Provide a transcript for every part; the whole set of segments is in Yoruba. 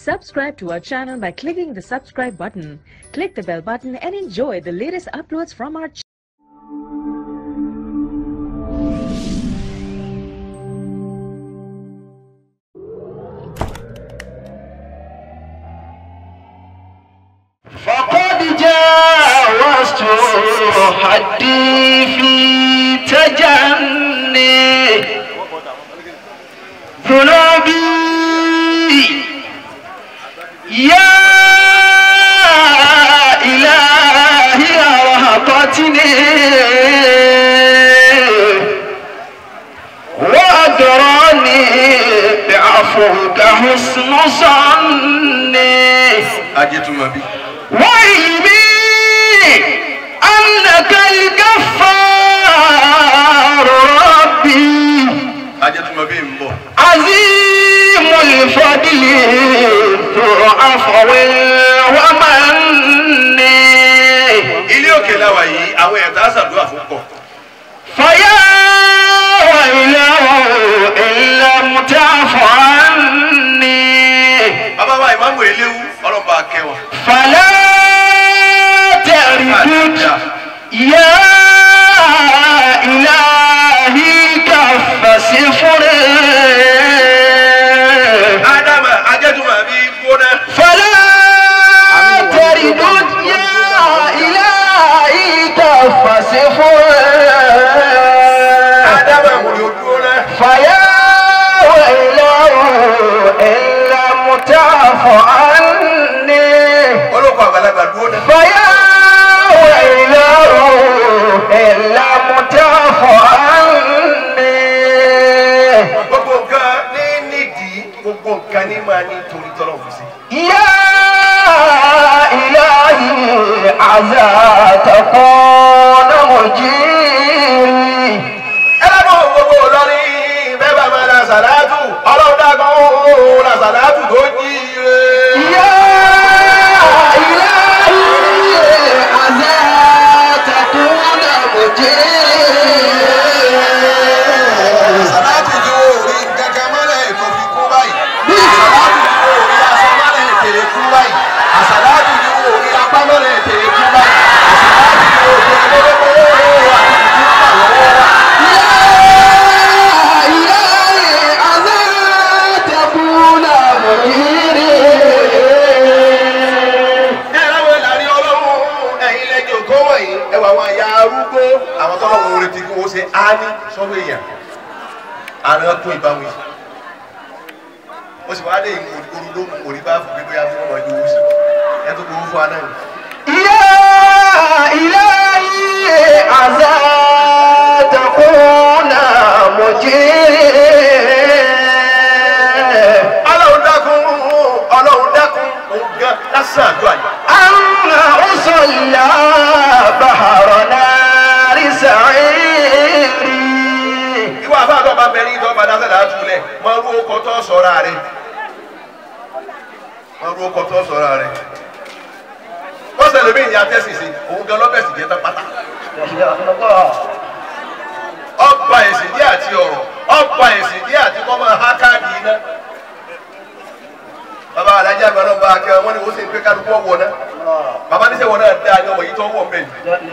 Subscribe to our channel by clicking the subscribe button. Click the bell button and enjoy the latest uploads from our channel. فقد جاوزت حدي في تجني ذنوبي يا إلهي رهبتني وأدراني بعفوك حسن ظني ajẹtuma bi. وعلمي أنك الغفار ربي ajẹtuma bi n bọ. عظيم الفضل ذو عفو ومن ilé òkè la wà yìí àwọn ẹ̀dá àṣàdúrà fún pọ̀. فيا ويله إن لم تعف عني bàbá wa ìmáàmù eléwu ọlọ́ba akẹwà. فلا تردد يا إلهي كف سفري ádámà ajẹtuma bi gbóná. فلا تردد يا إلهي كف سفري ádámà wòlé gbóná. فيا ويله إن لم تعف عني olóko àgbàlagbà gbóná. فيا ويله إن لم تعف عني gbogbo nǹkan ní nídìí gbogbo nǹkan ní máa ní torí tọ́lọ̀ fi sí. يا إلهي عسى تكون مجيري ẹ bá bọ̀ gbogbo lọ́rí bẹ́ẹ̀ bá máa la sàlátù ọlọ́run dàgbọ́n la sàlátù tó jí ire. يا إلهي عسى تكون مجيري sàlátù tí wọ́n rí gẹ́gẹ́ mọ́lẹ̀ tó fi kú báyìí. sàlátù tí wọ́n rí aṣọ mọ́lẹ̀ tèrè kú báyìí. àsàlátù tí wọ́n rí apá mọ́lẹ̀ tèrè kú báyìí. àsàlátù tí wọ́n rí olówó àti ìdúrà lọ́wọ́ wa. يا إلهي عسى تكون مجيري ẹ láwọn ìlànà ọlọ́run ẹ̀yin lẹ́jọ́ kó wọ̀nyí ẹ wà wọn àyà arúgbó àwọn tọ́lọ̀ wọn retí kí wọ́n ṣe á ní sọ́wọ́ èèyàn àrùn tó ìbámu yìí ó sì wá dé ìmú olùdó mu òní bá fún gbégbé yàtọ̀ ọmọ ìjọ owó sí ẹ tó gbowó fún wa náà. يا إلهي عسى تكون مجيري ọlọ́run dákun ọlọ́run dákun òun gan lásán àdúrà yìí. أن أصلى بحر نار سعيري ìwọ àfáàtọ̀ bá bẹ̀rẹ̀ ìtọ́ bá dáṣẹ́ láti túlẹ̀ máa rú ọkọ̀ tó sọ̀rọ̀ rẹ̀ máa rú ọkọ̀ tó sọ̀rọ̀ rẹ̀ wọ́n sẹ̀lẹ̀ mí ìyá tẹ́sí sí òun gan lọ́bẹ̀sì jẹ́ tán pátá. ọba ìsìndí àti ọ̀rọ̀ ọba ìsìndí àti kọ́mọ hákàdì iná. bàbá alájà àgbà náà bá a kẹ́ wọ́n ní wọ́n sì ń pé kálukú ọ̀wọ́ náà bàbá níṣẹ́ wọn náà dáa ní ọmọ yìí tó wọ̀ mẹ́rin.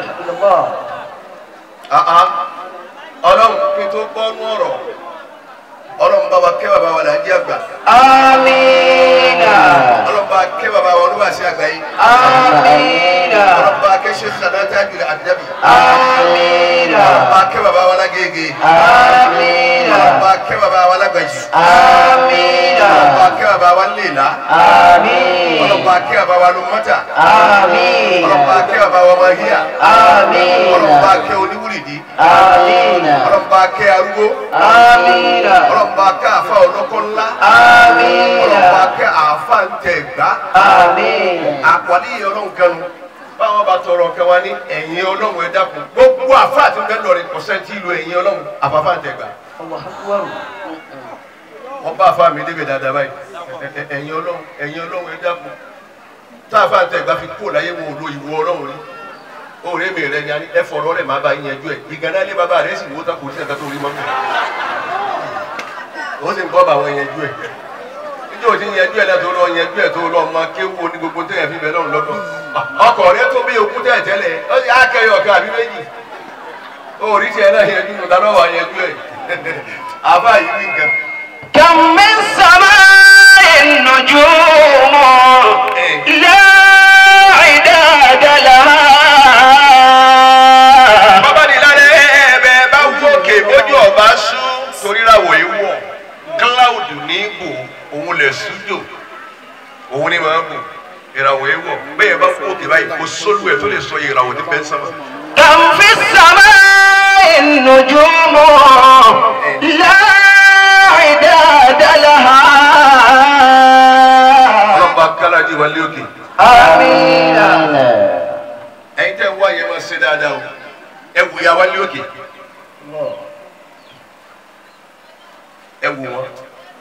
Àhá. ọlọ́run kí n tó gbọ́nú ọ̀rọ̀ ọlọ́run bá wa kẹ́ bàbá wa làájì àgbà آمين ọlọ́run bá kẹ́ bàbá wa olúwàsí àgbà yìí آمين ọlọ́run bá kẹ́ ṣe sàdá tájú rẹ̀ àdàbí آمين ọlọ́run bá kẹ́ bàbá wa lágége آمين ọlọ́run bá kẹ́ bàbá wa lágbàjì آمين ọlọ́run bá kẹ́ bàbá wa lèlá آمين ọlọ́run bá kẹ́ bàbá wa lọ́mọ́tà آمين ọlọ́run bá kẹ́ bàbá wa mahíà آمين ọlọ́run bá kẹ́ oníwúrìdí آمين ọlọ́run bá kẹ́ arúgbó آمين ọlọ́run bá kẹ́ àfa ọlọ́kọ́ ńlá آمين ọlọ́run bá kẹ́ àfa ń tẹ̀ gbá آمين àpàdé yìí ọlọ́run kẹnu báwọn bá tọrọ kẹwa ní ẹ̀yìn ọlọ́run ẹ dákun gbogbo àfa àti bẹ́ẹ̀ lọ́ọ̀rẹ́ kọ̀sẹ́ntì ìlú ẹ̀yìn ọlọ́run àfàfà ń tẹ̀ gbà الله أكبر wọ́n bá àfa mi débẹ̀ dáadáa báyìí Ẹ- ẹ- ẹ̀yìn ọlọ́run ẹ̀yìn ọlọ́run ẹ dákun tá àfa ń tẹ̀ gbà fi kó láyé wọn ò lo ìwọ ọlọ́run rí òòrè mi rẹ ni a ní ẹ fọ̀rọ̀ rẹ̀ máa bá yín yanjú ẹ̀ ìgànnà ilé bàbá rẹ̀ sì wó tá kò sí ẹ̀ka tó rí mọ́ ó sì ń bọ́ bá wọn yanjú ẹ̀ níjọ́ òtí yẹjú ẹ̀ lẹ́tọ́ lọ yẹjú ẹ̀ tó lọ ọmọ kéwu ní gbogbo tẹ̀yẹ̀ fi bẹ̀ lọ́run lọ́dọ̀ ọkọ̀ rẹ tó bí okú tẹ̀ tẹ́lẹ̀ ó sì á kẹyọ ọ̀kan àbí méjì orí tiẹ̀ náà yẹjú nù dáná wà yẹjú ẹ̀ àbá yìí wí nǹkan. كم من سماء النجوم لا عداد لها bàbá ní lálẹ́ ẹ̀ẹ́bẹ̀ bá wókè bójú ọba sú torí ràwọ̀ ìwọ̀ kíláùdù ní ibò òun lè sújò òun ní máa bò ìràwọ̀ ìwọ̀ bẹ́ẹ̀ bá wókè báyìí kò sólù ẹ̀ tó lè sọ ìràwọ̀ ní bẹ́ẹ̀ sábà. كم في السماء النجوم لا عداد لها ọlọ́ba kálájì wálé òkè آمين ẹ̀yin tẹ́ ń wá yẹn máa ṣe dáadáa o ẹ wù ya wálé òkè ẹ wù wọn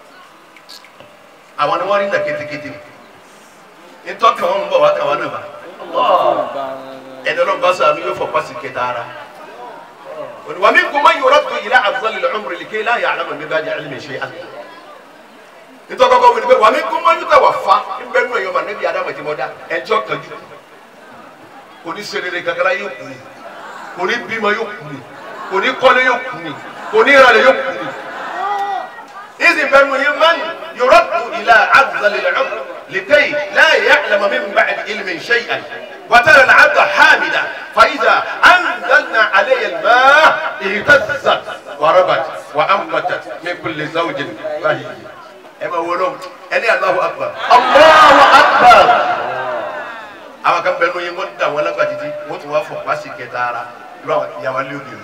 àwọn ni wọ́n rí nà kétékété ntọ́ka wọn ń bọ̀ wá káwọn náà bá ẹni ọlọ́run bá sàánú yóò fọpá sí kẹta ara wà mí kò má yọrọ tó yìí lá àbúzọ́lì lọ́mọ rẹ̀ lìkẹ́ láyà àlámà mi bá jẹ́ ẹlẹ́mì ṣe àná ntọ́kọ́kọ́ wí ni pé wà mí kò má yọrọ wà fa nbẹ nù ẹ̀yọ́ mà níbi adamu ti mọ̀ dá ẹjọ́ kanjú kò ní serere gàgàrà yóò kú ni kò ní bímọ yóò kú ni kò ní kọ́lé yóò kú ni kò ní ìrànlẹ̀ yóò kú ni. إذ بنو يمن يرد إلى عبد العمر لكي لا يعلم من بعد علم شيئا وترى العبد حامدا فإذا أنزلنا عليه الماء اهتزت وربت وأنبتت من كل زوج بهيج أما ولوم أني الله أكبر الله أكبر àwọn kan bẹnu yín wọn dà wọn lágbà títí wọn tún wá fọ pàṣẹ kẹta ara irú àwọn ìyàwó alẹ́ òde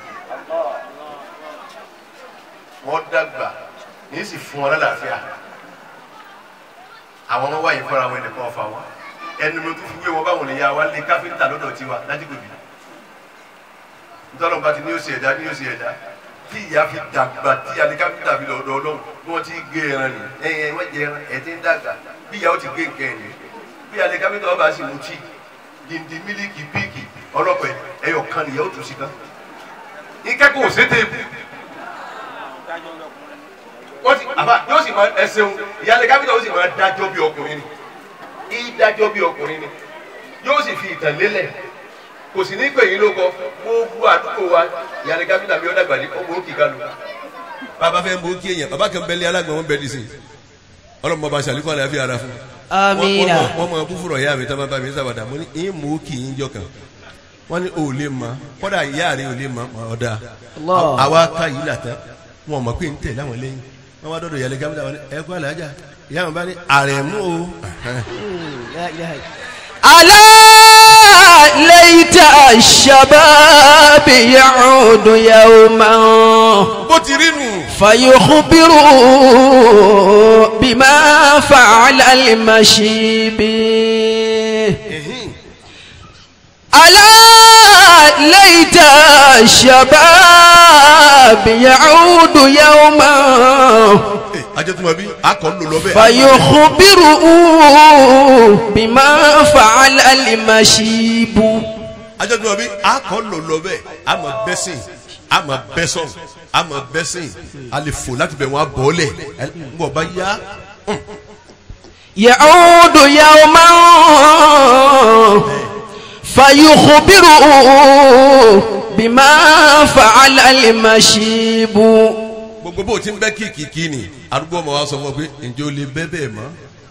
o wọn dàgbà yìí sì fún wọn lálàáfíà àwọn ọmọ wáyé fúnra wọn ẹnìkan ọfà wọn ẹnu mi tún fi wé wọn báwọn lè ya wá lé káfíńtà lọ́dọ̀ tiwa láti gbèbí ntọ́lọ́mùbá ti ní yóò ṣe ẹ̀dá ní yóò ṣe ẹ̀dá tí ìyá fi dàgbà tí alẹ́ káfíńtà fi lọ́dọ̀ ọlọ́run bí wọ́n ti gé ẹran ni ẹ̀yìn wọ́n jẹ ẹran ẹ̀ ti ń dàgbà bí ìyá ó ti gé nǹkan ẹ̀ ni bí alẹ́ káfíńtà ọba sì mú tíì dindi mílíkì píìkì ọlọ́pẹ ẹyọ kan nìyẹn ó tún sí kan ikẹ́kọ̀ọ́ sétèèbù wọ́n ti àbá yóò sì máa ẹsẹ̀hún ìyáálé káfíńtà ó sì máa dájọ́ bí ọkùnrin ni ìdájọ́ bí ọkùnrin ni yóò sì fi ìtàn lélẹ̀ kò sì ní pè yín ló kọ gbogbo àdúgbò wa ìyáálé káfíńtà mi ó dàgbà ní ọmọ òkè kalu. bàbá fẹ́ mú kí èèyàn bàbá kan bẹ́lẹ̀ alágbọ̀n wọn bẹ́ẹ̀ dì sí ọlọ́mọ bá ṣàlékún àlàáfíà ara fún Amina. wọ́n mọ búfúrọ̀ ìyá mi tọ́ba bá mi sábàdà mo ní ìyín mú kì í jọ kan wọ́n ní o lè mọ kọ́dà ìyá rẹ̀ ò lè mọ ọ̀dà Allah. àwa ká yìí là tán wọn mọ̀ pé ń tẹ̀ láwọn lẹ́yìn wọ́n wá dọ́dọ̀ ìyàlẹ̀ gámìnà wọn ní ẹ kú àlàájá ìyá wọn bá ní àrẹ̀mú o لا إله إلا ألا ليت الشباب يعود يوما bó ti rí nù فيخبر بما فعل المشيب ألا ليت الشباب يعود يوما ajẹ́tùmọ̀ bí akọ̀ ń lò lọ bẹ́ẹ̀ فيخبره بما فعل المشيب ajẹ́tùmọ̀ bí akọ̀ ń lò lọ bẹ́ẹ̀ àmọ̀ bẹ́sìn àmọ̀ bẹ́sọ̀n àmọ̀ bẹ́sìn àlefò láti bẹ̀ wọ́n abọ́lẹ̀ ń bọ̀ bá yá يعود يوما فيخبره بما فعل المشيب gbogbo bó o ti ń bẹ́ kìkìkì ni arúgbó ọmọ wa sọ fún ọ pé ǹjẹ́ o lè bẹ́ bẹ́ẹ̀ mọ́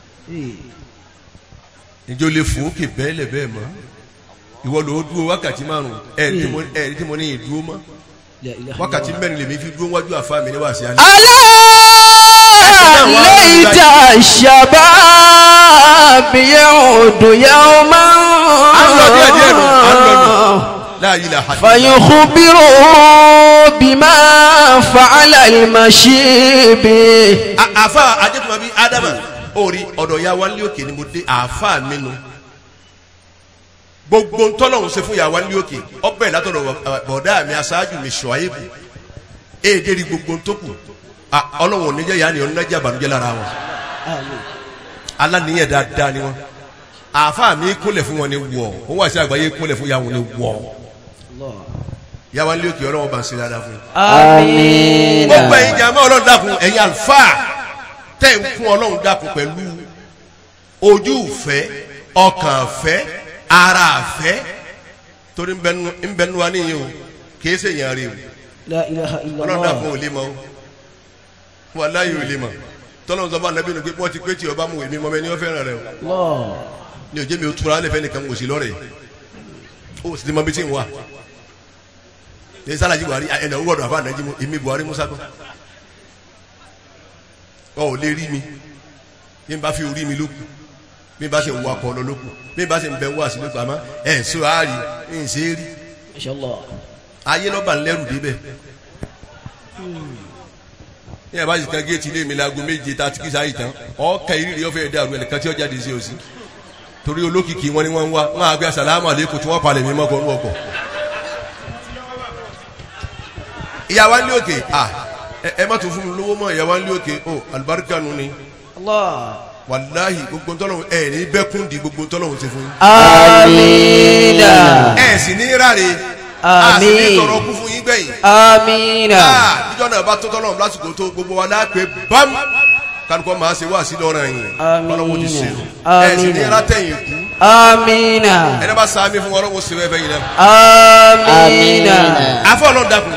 ǹjẹ́ o lè fò ókè bẹ́ẹ̀lẹ̀ bẹ́ẹ̀ mọ́ ìwọ ló dúró wákàtí márùn ẹ̀ẹ́dì tí mo- ẹ̀ẹ́dì tí mo ní ìdúró mọ́ wákàtí mẹ́rin lèmi fi dúró wájú àfa mi ní wàásù alẹ́. ألا ليت الشباب يعود يوما à ń lọ díẹ̀ díẹ̀ nù à ń lọ nù láàyè là hàdí. فيخبره بما فعل المشيب A- àfa ajẹ́tùmọ̀ bíi ádámà orí ọ̀dọ̀ ya wálé òkè ni mo dé àfa mi nu gbogbo ntọ́lọ́hún ṣe fún ya wálé òkè ọbẹ̀ látọ̀dọ̀ bọ̀- bọ̀dá mi aṣáájú mi ṣọ̀ọ́yébù èdè rí gbogbo ntókù Ah, ọlọ́run ò ní jẹ́ yanni ọ̀nà jẹ́ àbànújẹ́ lára wọn aláníyàn dáadáa ni wọn àfa mi kúnlẹ̀ fún wọn ni wọ̀ ó wà sí àgbáyé kúnlẹ̀ fún ya wọn ni wọ̀ ya wálé òkè ọlọ́run bá ń ṣe dáadáa fún un آمين gbogbo ẹ̀yin jàmọ́ ọlọ́run dákun ẹ̀yin àlùfáà tẹ́ ń fún ọlọ́run dákun pẹ̀lú ojú ìfẹ́ ọkàn ìfẹ́ ara ìfẹ́ torí ń bẹnu wa níyìn o kìí ṣe èèyàn rí o La ilaha ọlọ́run illallah. dákun ò lè mọ o wọn láyé ò lè mọ tọ́lọ́run sọ fún anabi nù pé wọ́n ti pé tí ọba mú èmi mọ́ ẹni wọ́n fẹ́ràn rẹ o Allah. ní òjé mi ò túra lẹ́fẹ̀ẹ́ nìkan kò sí lọ́rẹ̀ o sì ti mọ bí tí ń wà ní sálàjì buhari ẹnì owó ọ̀dọ̀ àfa ànájí mu èmi buhari musa kọ́ ọ ò lè rí mi bí n bá fi orí mi lókun bí n bá ṣe ń wakọ̀ ọ lọ lókun bí n bá ṣe ń bẹ wá sí lókun àmọ́ ẹ̀ ń sọ àárí ń ṣe é rí Inshallah. ayé lọ́ba ńlẹ́rù débẹ̀ ní ẹ̀ bá sì kan géètì ilé mi láago méje tá a ti kí sáyì tán ọ̀ọ́kà ìrírí ọ̀fẹ́ dàrú ẹnìkan tí ó jáde sí òsì torí olókìkí wọn ni wọ́n ń wá wọn àgbẹ̀ asàlámù àlékún tí wọ́n palẹ̀ mí mọ́kọ́ ní ọkọ̀ ìyàwó ńlẹ́ òkè à ẹ- ẹ má tún fún mi lówó mọ́ ìyàwó ńlẹ́ òkè ó alibarika nu ni Allah. wàláhì gbogbo ntọ́lọ́hún ẹ̀ ní bẹ́kún di gbogbo ntọ́lọ́hún ti fún yín Amina. ẹ̀ sì ní ráre a sì ní Àmín. tọrọ kú fún yín gbẹ̀yìn Amina. Ah, níjọ́ náà bá tó tọ́lọ́hún lásìkò tó gbogbo wa láàpẹ̀ bám kálukọ́ máa ṣe wá sí lọ́rọ̀ yìí Àmín. ọlọ́wọ́ ti ṣe ẹ̀ sì ní Àmín. rátẹ̀yìn kú Amina. ẹni bá sàmì fún ọlọ́wọ́ sí wẹ́fẹ́ yìí náà Amina. afọ ọlọ́run dákun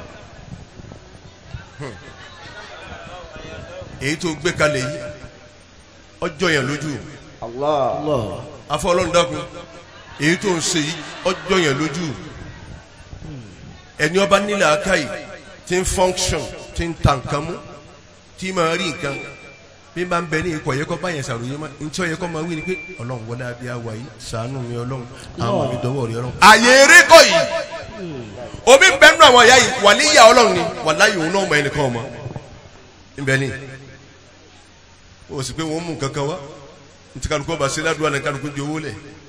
èyí tó gbé kalẹ̀ yìí ọjọ́ yẹn lójú Allah. afọ ọlọ́run dákun èyí tó ń ṣe yìí ọjọ́ yẹn lójú ẹni ọba nílẹ̀ akáyì tí ń function tí ń ta nǹkan mú tí máa rí nǹkan bí bá ń bẹ ní ikọ̀ yẹ kọ́ báyẹn ṣàròyé má ntí ọ̀yẹ́ kọ́ máa wí ni pé ọlọ́run wọlé abẹ́ àwa yìí ṣàánú mi ọlọ́run àwọn mi dọ́wọ́ rí ọlọ́run. àyè eré kọ́ yìí omi ń bẹ nínú àwọn ìyá yìí wà níyà ọlọ́run ni wà láyé òun náà mọ ẹnìkan ọmọ nbẹ ni o sì pé wọn mú nǹkan kan wá ntí kálukú ọba ṣe ládùúgbò àná kálukú di owó lẹ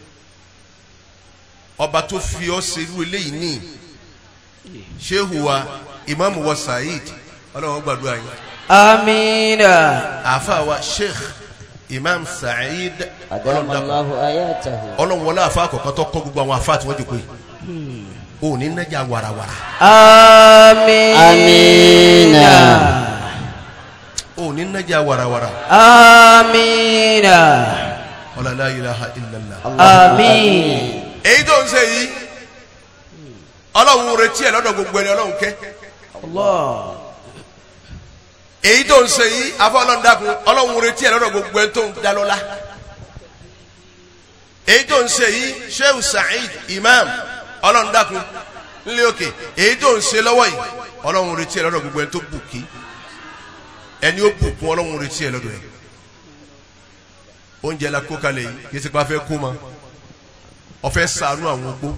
ọba tó fi ọ ṣe irú eléyìí ní ṣéhù wa ìmáàmù wa saheed ọlọ́run gbàdúrà yín Amina. àáfàá wa sheikh imam saheed أدام الله آياته ọlọ́run wọlé àfa àkọ́kọ́ tó kọ́ gbogbo àwọn àfa àti wọ́n jòkó yìí o ní nájà warawara Amina. o ní nájà warawara Amina. ọlọ́lá ilaha illallah. Amin. èyí tó ń ṣe yìí ọlọ́run retí ẹ̀ lọ́dọ̀ gbogbo ẹni ọlọ́run kẹ́ Allah. èyí tó ń ṣe yìí afọ ọlọ́run dákun ọlọ́run retí ẹ̀ lọ́dọ̀ gbogbo ẹni tó ń dá lọ́lá èyí tó ń ṣe yìí sheu saheed imam ọlọ́run dákun nílé òkè èyí tó ń ṣe lọ́wọ́ yìí ọlọ́run retí ẹ̀ lọ́dọ̀ gbogbo ẹni tó bù kí ẹni ó bù kún ọlọ́run retí ẹ̀ lọ́dọ̀ ẹ̀ oúnjẹ la kó kalẹ̀ yìí kì í ṣe pé a fẹ́ kó ma ọ̀fẹ́ sànú àwọn ogbó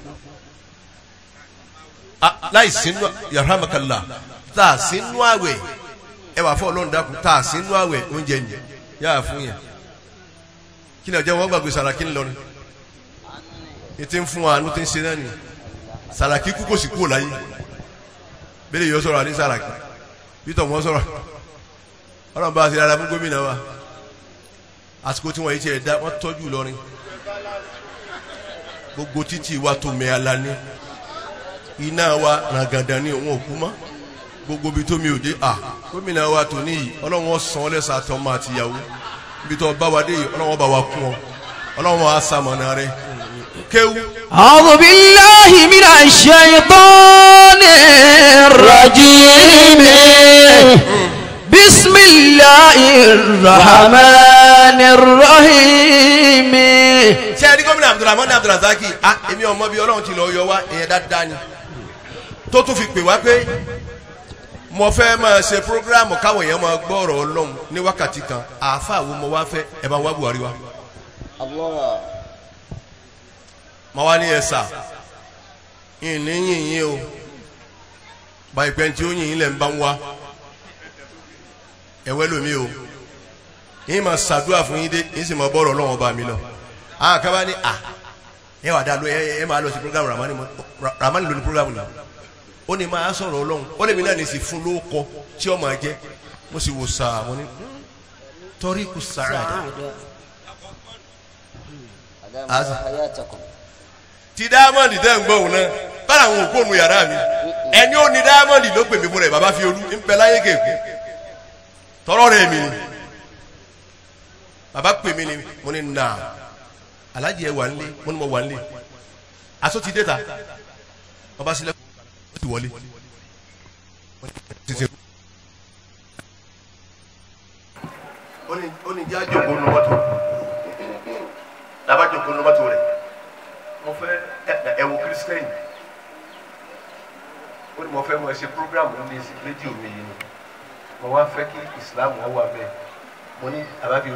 Ah, láì sínú yarhamakala tá a sínú àwẹ̀ ẹ wà fún ọlọ́run dákun tá a sínú àwẹ̀ oúnjẹ ni yáà fún yẹn kí ni ọjọ́ wọn gbàgbé sàràkí ńlọrin ètí ń fún wa àánú tí ń ṣe náà ni sàràkí kú kò sì kú láyé bẹ́ẹ̀ yóò sọ̀rọ̀ àní sàràkí bítọ̀ wọn sọ̀rọ̀ ọlọ́run bá a ṣe rárá fún gómìnà wa àsìkò tí wọ́n yìí ti ẹ̀ dá wọ́n tọ́jú Ìlọrin gbogbo títì wa tó mẹ́ ala ní iná wa ràgàdà ní òun òkú mọ́ gbogbo ibi tó mi ò dé à gómìnà wa tó níyì ọlọ́run ó san ọ́ lẹ́sà àtọmọ àtìyàwó ibi tó bá wa dé yìí ọlọ́run ó bá wa kún ọ ọlọ́run wa sàmọ̀nà rẹ kéwú أعوذ بالله من الشيطان الرجيم بسم الله الرحمن الرحيم ṣé ẹ rí gómìnà abdulrahman abdulrazaki ah èmi ọmọ bíi ọlọ́run ti lọ yọ wá ìyẹn dáadáa ni tó tún fi pè wá pé mo fẹ́ máa ṣe programu káwọn èèyàn máa gbọ́ ọ̀rọ̀ ọlọ́run ní wákàtí kan àáfàá wo mo wá fẹ́ ẹ bá wá buhari wá الله mo wá ní ẹ sà ìní yìnyín o báyìí pé tí ó yìnyín lẹ̀ ń bá ń wá ẹ̀wẹ́ lomi o yìí máa ṣàdúrà fún yín dé yìí sì máa bọ́ọ̀rọ̀ ọlọ́run ọba mi lọ àwọn kan bá ní à ẹ wà dá ló ẹ ẹ máa lọ sí programu ramani mo Ra- ramani ló ní programu náà ó ní máa sọ̀rọ̀ ọlọ́run ó lè mi náà ní sì fún lóko tí ó máa jẹ́ mo sì wò sáà mo ní "Hmm, torí kù sàrà أدام أز- الله حياتكم ti diamond tẹ́ ń gbọ́hùn náà bára àwọn òkú òun yàrá mi ẹni ó ní diamond ló pè mí fún rẹ̀ bàbá fi olú ń bẹ láyé kéèké tọrọ rẹ̀ mi ni bàbá pè mí ni mo ní nà alájì ẹ wà nílé mo ní mo wà nílé aṣọ ti dé ta ọba sílẹ̀ ó ti wọlé títí ó ní ó ní jẹ́ àjòkó nu mọ́tò lábá jòkó nu mọ́tò rẹ̀ mo fẹ́ ẹ- ẹ wo kírísítẹ́nì ó ní mo fẹ́ mo ẹ ṣe program ní rédíò mi yìí ni mo wá fẹ́ kí islam wọ́n wà bẹ́ẹ̀ mo ní àbábí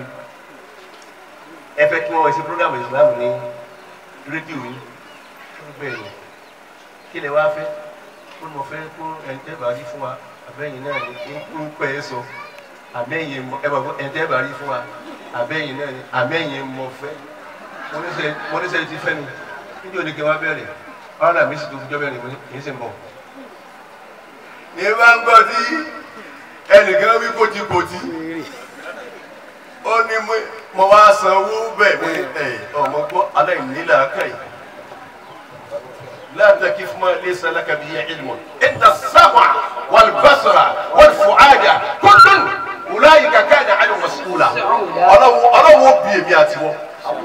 ẹ fẹ́ kí wọ́n ẹ ṣe program islam ní rédíò yìí ó ní bẹ́ẹ̀ ni kí lè wá fẹ́ ó ní mo fẹ́ kó ẹ̀ńtẹ́ bá rí fún wa àbẹ́yìn náà ní ń pẹ́ ẹ sọ àbẹ́yìn mọ ẹ bá fọ ẹ̀ńtẹ́ bá rí fún wa àbẹ́yìn náà ní àbẹ́yìn mọ fẹ́ mo ní sẹ́ mo ní sẹ́ ti fẹ́ mi níbi òní kí wọ́n bẹ̀rẹ̀ ọ̀rọ̀ náà mi sì tó fi jọ́ bẹ̀rẹ̀ mo ní kì í sì ń bọ̀. ní bá ń gbọ́ tí ẹnìkan wí kòtìkòtì ó ní mo- mo wá sanwó bẹ́ẹ̀ mo ní ẹ̀ ọmọ gbọ́ aláìníla káyìí. لا تكف ما ليس لك به علم ان السمع والبصر والفؤاد كل اولئك كان عنه مسؤولا ọlọ́wọ́ ọlọ́wọ́ bí èmi àti wọ́n.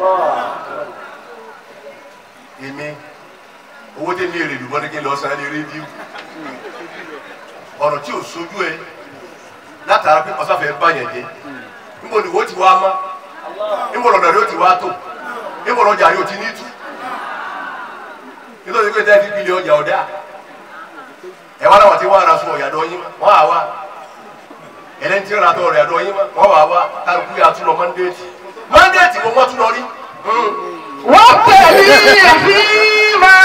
èmi owó tẹ́ mi èrè lùbọ́n ní kí n lọ san ní rédíò ọ̀rọ̀ tí ò sojú ẹ látara pé ọ̀sáfẹ́ báyẹn jẹ níbo ni wo ti wá mọ́ níbo lọ́dọ̀ rẹ ó ti wá tó níbo lọ́jà rẹ ó ti ní tú nítorí pé tẹ́ẹ̀fì bílí ọjà ọ̀dá ẹ wá láwọn tí wọ́n ara sun ọ̀yàdọ̀ yín wọ́n á wá ẹlẹ́ni tí ń ra tọ́ ọ̀yàdọ̀ yín wọ́n wá wá kálukú yà tún lọ mọ́ndéètì mọ́ndéètì mo wọ́n tún lọ rí. وابتغي فيما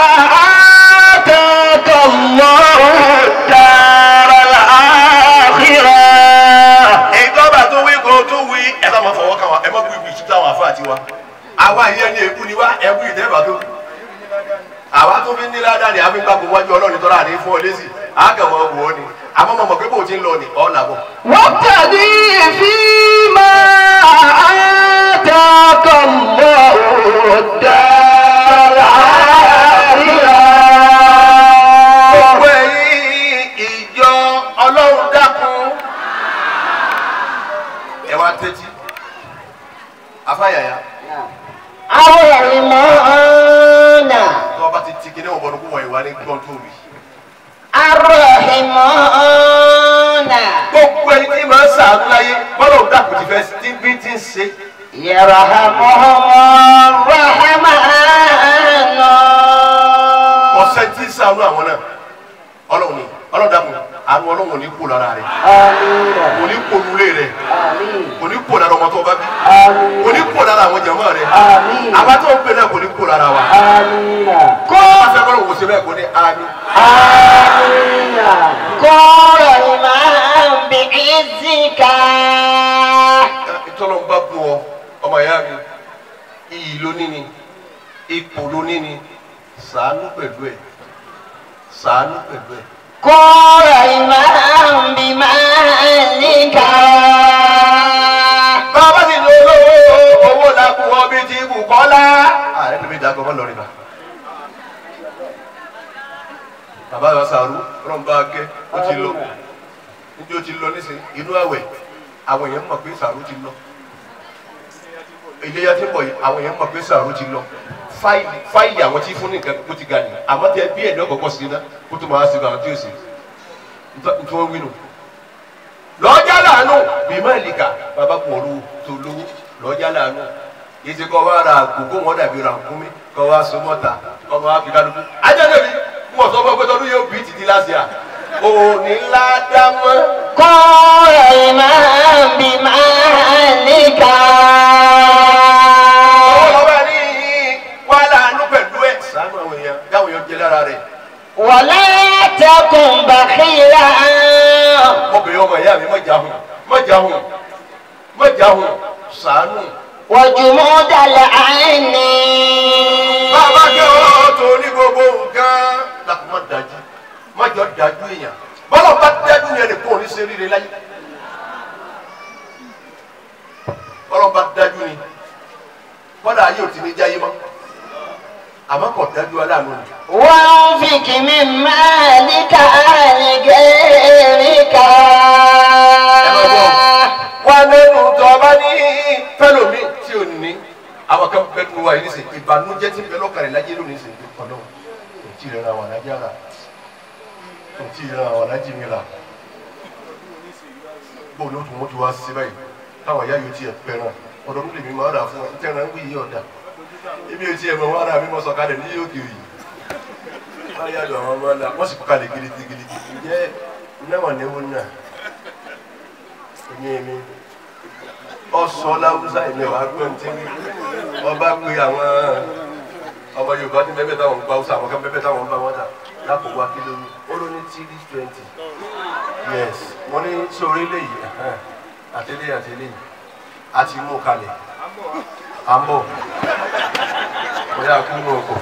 آتاك الله الدار الآخرة ìjọba tó wí kó tó wí ẹ bá máa fọwọ́ kàn wá ẹ má gbé ibi ìṣúta àwọn àfáà tiwa àwa ìyẹn ní èkú ni wá ẹkú ìdẹ́gbà tó àwa tó fi ń ní ládàá ni àfi ń gbàgbọ́ wájú ọlọ́run tọ́lá àní fún ọ lẹ́sìn àgàmọ̀ wò ó ni àmọ́ mọ̀ mọ̀ pé bò ó ti ń lọ ni ọ̀ làbọ̀. وابتغي فيما آتاك الله الدار الآخرة gbogbo ẹ̀yin ìjọ ọlọ́run dákun ẹ wá tẹ́tí afáyàyà الرحمن tó o bá ti ti kíní ọ̀bọ̀n kó wọ̀nyí wá ní gbọ́n tó wì. الرحمن gbogbo ẹni tí màá sàánú láyé bọ́lá òun dàkú ti fẹ́ tí bí ti ń ṣe. يرحمهم الرحمن ọ̀sẹ̀ tí ń sàánú àwọn náà ọlọ́run ni ọlọ́run dàkú àánú ọlọ́run ò ní kó lára rẹ̀ آمين kò ní kó nulẹ̀ rẹ̀ آمين kò ní kó lára ọmọ tó bá bí آمين kò ní kó lára àwọn jàmọ́ rẹ̀ آمين àwa tó ń pè náà kò ní kó lára wa. آمين kó afẹ́ kọ́ ló wò sí bẹ́ẹ̀ kó ní àmì. آمين قال الإمام بعزك ìtọ́lọ́ ń bá bù ọ ọmọ ìyá mi iyì ló ní ni ipò ló ní ni sàánú pẹ̀lú ẹ̀ sàánú pẹ̀lú ẹ̀. قال الإمام بمالك bàbá sì ní olówó owó làkú ọbí ti bù kọ́lá. ààrẹ tó fi dàgbọ́ mọ́ lọ́rin bá. bàbá yọ sàrú ọlọ́run bá gẹ́ ó ti lọ níbi ó ti lọ nísìnyí inú àwẹ̀ àwọn èèyàn mọ̀ pé sàrú ti lọ. iléyà tí ń bọ̀ yìí àwọn èèyàn mọ̀ pé sàrú ti lọ. fáìlì fáìlì àwọn tí fún nìkan kó ti ga nìyí àmọ́ tẹ bí ẹ̀dọ́ kọ̀ọ̀kan sí iná kó tó máa ṣe àwọn tí ó sì nítorí wọ́n wí nù lọ́jà làánú bí má lè kà bàbá kò lówó tó lówó lọ́jà làánú yìí ti kọ́ wa ra àgùkò wọn dàbí ra nkúmi kọ́ wa so mọ́ta kọ́ wa fi kálukú. ajẹ́dẹ̀ mi mo sọ fún ọ pé tọ́lú yóò bí títí láti à òní ńlá dá mọ́. قال الإمام بمالك ọwọ́ lọ́wọ́ ní wà láàánú pẹ̀lú ẹ̀ sànú àwọn èèyàn káwọn èèyàn jẹ lára rẹ̀. ولا تكن بخيلا ọkùnrin ọmọ ìyá mi mọ̀jà hùn mọ̀jà hùn mọ̀jà hùn sànú. وجمود العين bàbá kẹ́ ọ́ tó ní gbogbo nǹkan. lákùn má dájú má jọ dájú èèyàn bọ́lá bá dájú yẹn nìkan ò ní ṣe rere láyé. bọ́lá bá dájú ni kọ́dà ayé ò ti ní jáyé mọ́ àmọ́ kò dájú aláàánú ni. وانفق من مالك لغيرك wà nínú tọ́ba ní fẹ́lẹ́ àwọn kan bẹ tó wa yìí nísìnyí ìbànújẹ́ tí bẹ lọ́kàrẹ̀ lájẹ lónìí nísìnyí ọ̀dọ́ kò tí ì rẹ̀ àwọn alájà rà kò tí ì rẹ̀ àwọn alájì mi rà bóun ló tún wọ́n ti wá sí báyìí táwọn ìyá yóò tiẹ̀ pẹ̀ràn ọ̀dọ́ mi lè mi máa rà fún wọn tẹ̀ràn ń wí yí ọ̀dà ibi ò tiẹ̀ mọ̀ wọn ara mi mọ̀ sọ̀kalẹ̀ ní yóò kiri wọ́n yá lọ àwọn ọmọ ọ̀la wọ́n sì kọ́ kalẹ̀ gidigidi jẹ́ náwọ̀ níwọ̀n náà ẹ̀yìn mi ọsọ láwùsá ìmẹ wàá gbọ́n tí ọba pé àwọn ọmọ yorùbá tí bẹ́ẹ̀ táwọn ń gba ọsọ àwọn kan bẹ́ẹ̀ táwọn ń bá wọn dà lápò wá kí lóyún ó ló ní three twenty yes mo ní sórí léyìí àtẹlé àtẹlé àti mú kalẹ̀ à ń bọ̀ bóyá kú mú ọkọ̀.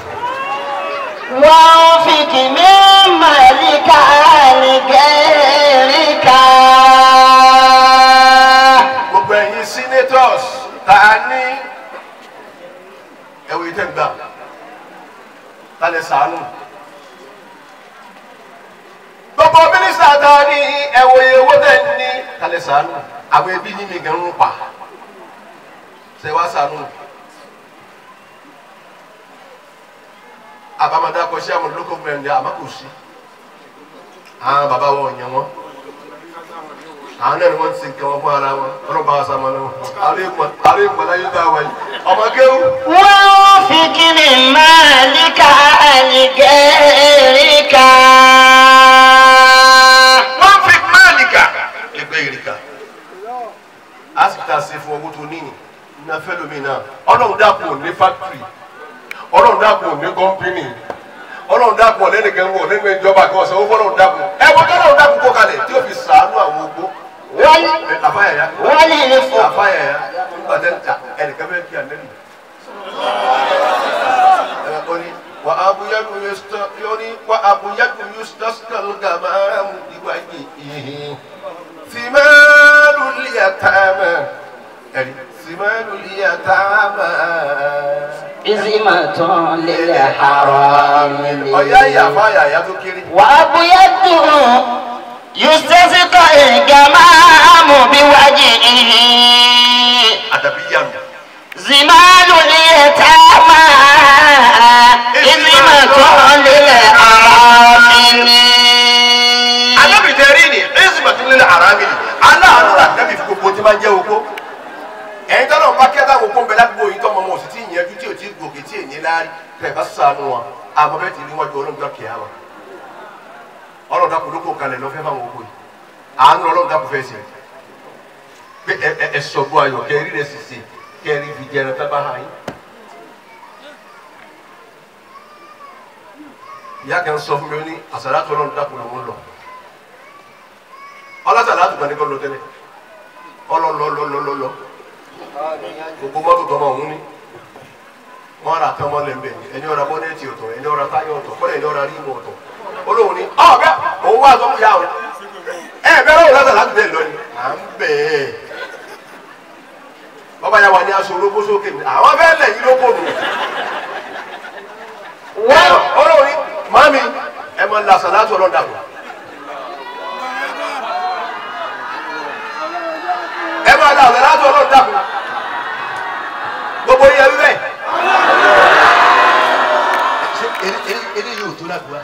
وانفق من مالك لغيرك gbogbo ẹ̀yin senators ta ní ẹ̀wọ̀ ìtẹ̀gbà ta lè sànù. gbogbo mínísítà ta ní ẹ̀wọ̀ owó tẹ̀ ní ta lè sànù. àwọn ẹbí ní mi gan ń pa ṣe wá sànù. àbámadá kọ sí àwọn local government àmọ́ kò sí. àwọn bàbá wọn ò yàn wọn àwọn náà ni wọ́n ti sin kí wọ́n fún ara wọn ọlọ́ba àṣàmọ́ náà àlẹ́ ìmọ̀lá yóò dá wa yìí ọmọ kéwù. وانفق من مالك لغيرك wọ́n fi máàlìkà lẹ́gbẹ́ ìrìkà a sì ta ṣe fún owó tó níyìn ní afẹ́lómi náà ọlọ́run dàpọ̀ ní fáktírì ọlọ́run dàpọ̀ ní kọ́mpínì ọlọ́run dàpọ̀ lẹ́nìkan wọ̀ nínú ìjọba kan ọ̀sẹ̀ owó ọlọ́run dàpọ̀ ẹ wọ́n tó ọlọ́run dàpọ̀ kó kalẹ̀ tí ó fi sàánú àwọn ogbó. Wọ́n- àfáyàyà وللفقراء àfáyàyà nígbà tẹ́ ń ta ẹnìkan fẹ́ kí ànẹ́lì. oni wa abuyadu yusta yoni wa abuyadu yustaskal gamam iwaji simalu liyatama ẹni simalu liyatama عزمة للحرام ọ̀yá ìyàfá yàyà tó kéré وأبيض يستسقى الجمام بوجهه àdàbí yàmù زمال اليتامى عزمة للحرام alábìtẹ́rì ni ẹ̀sìmọ̀tì nílẹ̀ aráàmì ni aláàánú rà dábì fún gbogbo tí máa ń jẹ́ oko ẹ̀yin tọ́lọ̀ ń bá kí ẹ̀ta òkú ń bẹ ládùúgbò yìí tọ́mọ wọn ò sì tí ì yẹjú tí ò tí ì gòkè tí èyí láàrí tẹ̀ bá sànù wọn àmọ́ bẹ́ẹ̀ ti rí wọn ju ọlọ́run kìí àmọ́ ọlọ́run dàpọ̀ ló kó kalẹ̀ lọ́fẹ́ fáwọn oko yìí àánú ọlọ́run dàpọ̀ fẹ́ sí pé ẹ ẹ ẹ sọ̀gbọ́ ayọ̀ kẹrí rẹ̀ sì sè kẹrí fi jẹrẹ tẹ́ bá hàn yín. ìyá kan sọ fún mi ó ní àsàlátù ọlọ́run dàpọ̀ lòún lọ ọlọ́sàlátù kan ní kọ́ lọ tẹ́lẹ̀ ọlọ́lọ́lọ́lọ́lọ́ gbogbo mọ́tò tọmọ ọ̀hún ní wọ́n ra tán mọ́lẹ̀ mbẹ́ ẹni ọ̀ra bọ́nẹ́ẹ̀tì ọ̀tọ̀ ẹni ọ̀ra táyọ̀ ọ̀tọ̀ kọ́lẹ̀ ẹni ọ̀ra rímù ọ̀tọ̀ olóhùn ní ọ̀bẹ òun wá sọ fún yà ọ́ ẹ bẹ́ẹ̀ lọ́wọ́ lọ́sàlátù bẹ́ẹ̀ lọ ni à ń bẹ̀ ẹ́ bọ́bá yà wà ní aṣọ olóko sókè mi àwọn bẹ́ẹ̀ lẹ̀ yí lóko nù olóhùn ní màmí ẹ mọ̀ làṣàlátù ọlọ́dà kù ẹ máa da ọ̀sẹ̀ láti ọlọ́run dàbò gbogbo yẹ wíwẹ̀. ṣé eré yóò tó lágbá.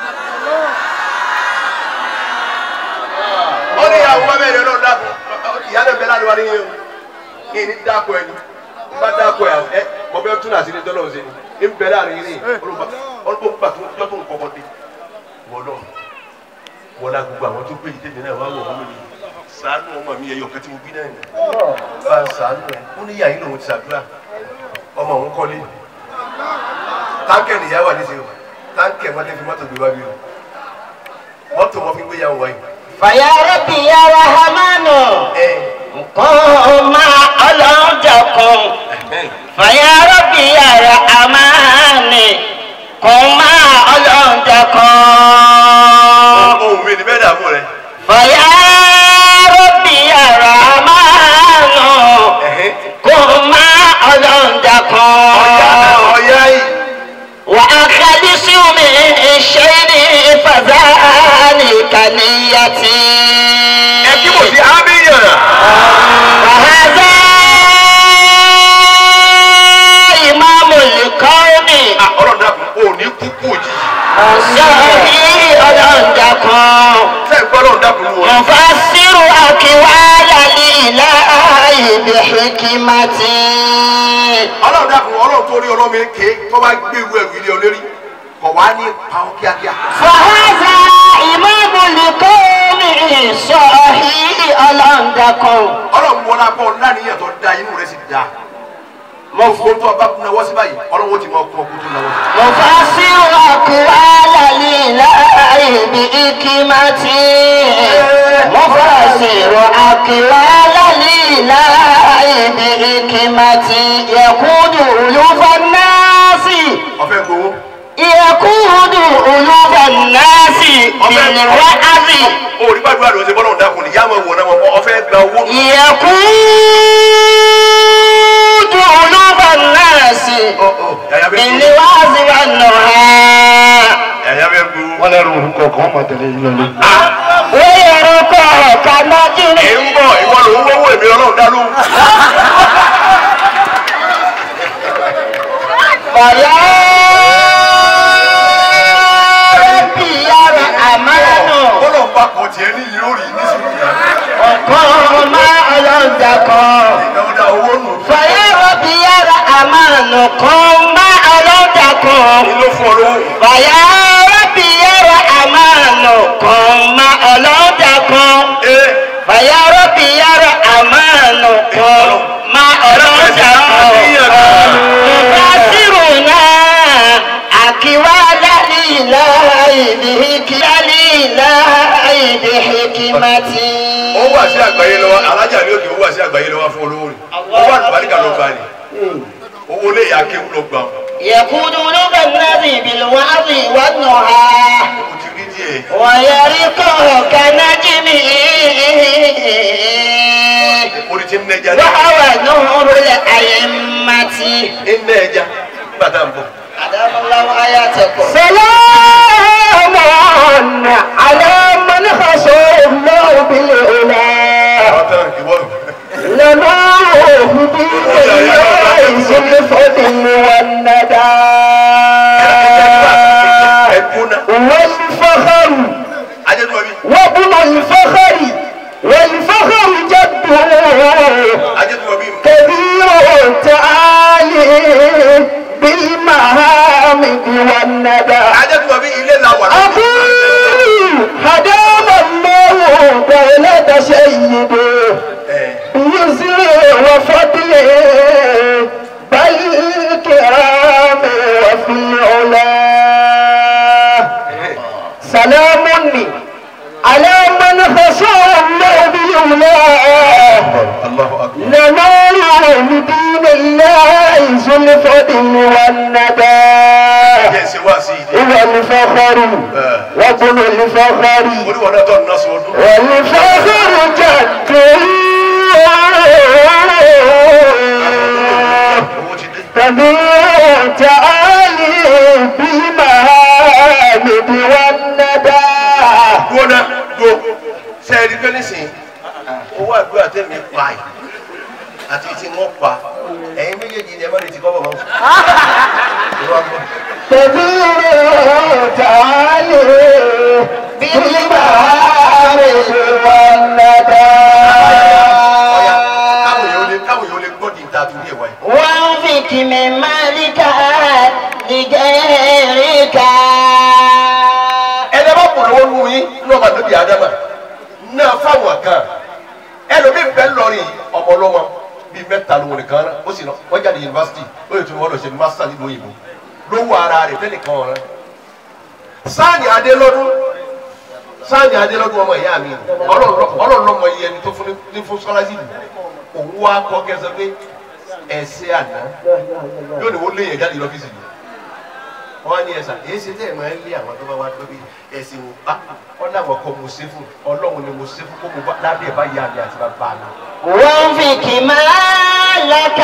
ó ní ìyàwó bá bẹ́ẹ̀ lọ́run dàbò ìyá náà bẹ́ẹ̀ láti wá níyẹn o kí ni dáko ẹni n bá dáko ẹ ẹ mo bẹ tún àti ní tọ́lọ̀ ṣe ni n bẹ láàrin yìí olùbá olùbá tó yọ tó ń kọ́kọ́ dé wọ́lọ́ wọ́lá gbogbo àwọn tó gbé yìí tẹ̀lé náà wá wọ̀ wọ́n lónìí sàánú ọmọ mi ẹyọ kan tí mo bí náà ni bá ń sàánú ẹ ó ní yàrá ìlòun ti ṣàdúrà ọmọ òun kọ́lé táǹkẹ̀ nìyá wà níṣẹ́ o táǹkẹ̀ wọ́n ti fi mọ́tò gbé wá bí o mọ́tò wọn fi gbé yàwó wáyé. فيا ربي يا رحمن ẹ قم مع أولادكم فيا ربي يا رحمن قم مع أولادكم ohun mi ni bẹ́ẹ̀ dààmú rẹ. فيا ربي يا رحمن قم مع أولادكم ọ̀yá yìí وأخلص من الشيء فذلك نيتي ẹ kí mo sí ábíyàn. وهذا بالحكمة ọlọ́run dàkún ọlọ́run tó rí ọlọ́run ké tó bá gbé ewu ẹ̀rù ilé olórí kọ̀ wá ní pàwọn kíákíá. فهذا إمام لقوم صحيح ألندكم ọlọ́run wọlé akọ láníyàn tó da inú rẹ̀ sì da mọ fún tó ọba kúnlẹ̀ wọ́n sí báyìí ọlọ́run ó ti mọ ọkùn ọkùn tó náwó. مفسر أقوال لله بحكمة مفسر أقوال لله بحكمة يقود ألوف الناس ọfẹ gbowó يقود ألوف الناس بالوعظ orí gbàdúrà ló ń ṣe bọ́lọ́run dàkún ní yàmọ̀ wọ̀ náà wọ́n ọfẹ gba owó. يقود ألوف الناس Ọ, ọ, yàyà bẹ gbowó بالوعظ والنهى yàyà bẹ gbowó. wọ́n lẹ́rù orúkọ kan mọ̀ tẹ̀lé yín lọ́lé. ويرقى كنجم ẹ̀ ń bọ̀ ìwọ ló ń wọ́wọ́ èmi ọlọ́run dá lóhùn. ويا ربي يا رحمن bọ́lọ̀ ń bá kọ̀ tiẹ̀ ní ìlú rí nísìnyí yẹn. قم ألندكم ìnáwó dá owó nù. فيا ربي يا رحمن قم ألندكم ní ló fún ọ lówó. فيا ربي يا رحمن قم ألندكم ee فيا ربي يا رحمن قم ألندكم يبصرنا أكوال لله بحكمة لله بحكمة ó wà sí àgbáyé lọ́wọ́ alájà ní òkè ó wà sí àgbáyé lọ́wọ́ fún olówó rẹ̀ owó àlùbáríkà ló gbà ní owó lè yà kéwù ló gbà يقود لغة النبي بالوعظ والنهى ó ti rí díẹ̀ ويرقه كنجم orí ti ń nẹja ní وهو نور الأئمة ń nẹja nígbà tá à ń bọ̀. أدام الله آياتكم سلام على من خشى الله بالعلا àwọn tán ìwọ لنوه بالله الفضل والندى ẹkún náà والفخر ajẹ́tùmọ̀ bí وابن الفخر والفخر جده ajẹ́tùmọ̀ bí كبير تعالي بالمهامد والندى ajẹ́tùmọ̀ bí ilé la wà أقول هدام الله دولة سيده ẹ̀ بيسر وفضل بل كرام وفي العلا سلام على من خشى الله بالعلا Allahu akbar ننال بدين الله ذو الفضل والندى jẹ́ ṣe wá sí ìdí هو الفخر وابن الفخر oníwọ̀n náà tọ́ nínú sọ ọdún والفخر جده owó ti dé كبير تعالي بالمهامد والندى dúró náà dúró sẹ́ẹ̀rì pé nísìnyí owó àdúrà tẹ̀mí pa yìí àti tí wọ́n pa ẹ̀yin méjèèjì ni ẹ má lè ti kọ́ bọ̀ mọ́. ìwà gbọ́. كبير تعالي بالمهامد والندى káwọn yóò lè káwọn yóò lè gbọ́ di ìta torí ẹ̀ wáyé. وانفك من مالك لغيرك ẹni bá bọ̀ lọ́wọ́ nù yín ní ọba níbi àdámà náà fáwọn kan ẹlòmíì bẹ́ẹ̀ lọ́rin ọmọ ọlọ́mọ bíi mẹ́ta lòun nìkan rán ó sì lọ wọ́n jáde yunifásitì ó yẹ tún wọ́n lọ ṣe másítà nílùú òyìnbó lówó ara rẹ̀ fẹ́ nìkan ọ̀rẹ́ sáàni adélọ́dún sáàni adélọ́dún ọmọ ìyá mi ọlọ́run lọ́mọ iye ẹni tó fún ní fún sọ́láṣìlì òun wá kọ́ kẹsàn pé ẹ̀sẹ̀ àná yóò ní wọ́n lé yẹn jáde lọ́fíìsì yìí wọ́n á ní ẹ̀sà èyí ṣe tẹ́ ẹ̀ máa ń lé àwọn tó bá wá lórí ẹ̀sìn wò bá wọ́n láwọn kọ́ mo ṣe fún ọlọ́run ni mo ṣe fún kó mo bá lábẹ́ ẹ̀ bá yá mi àti bàbá mi. وانفك مالك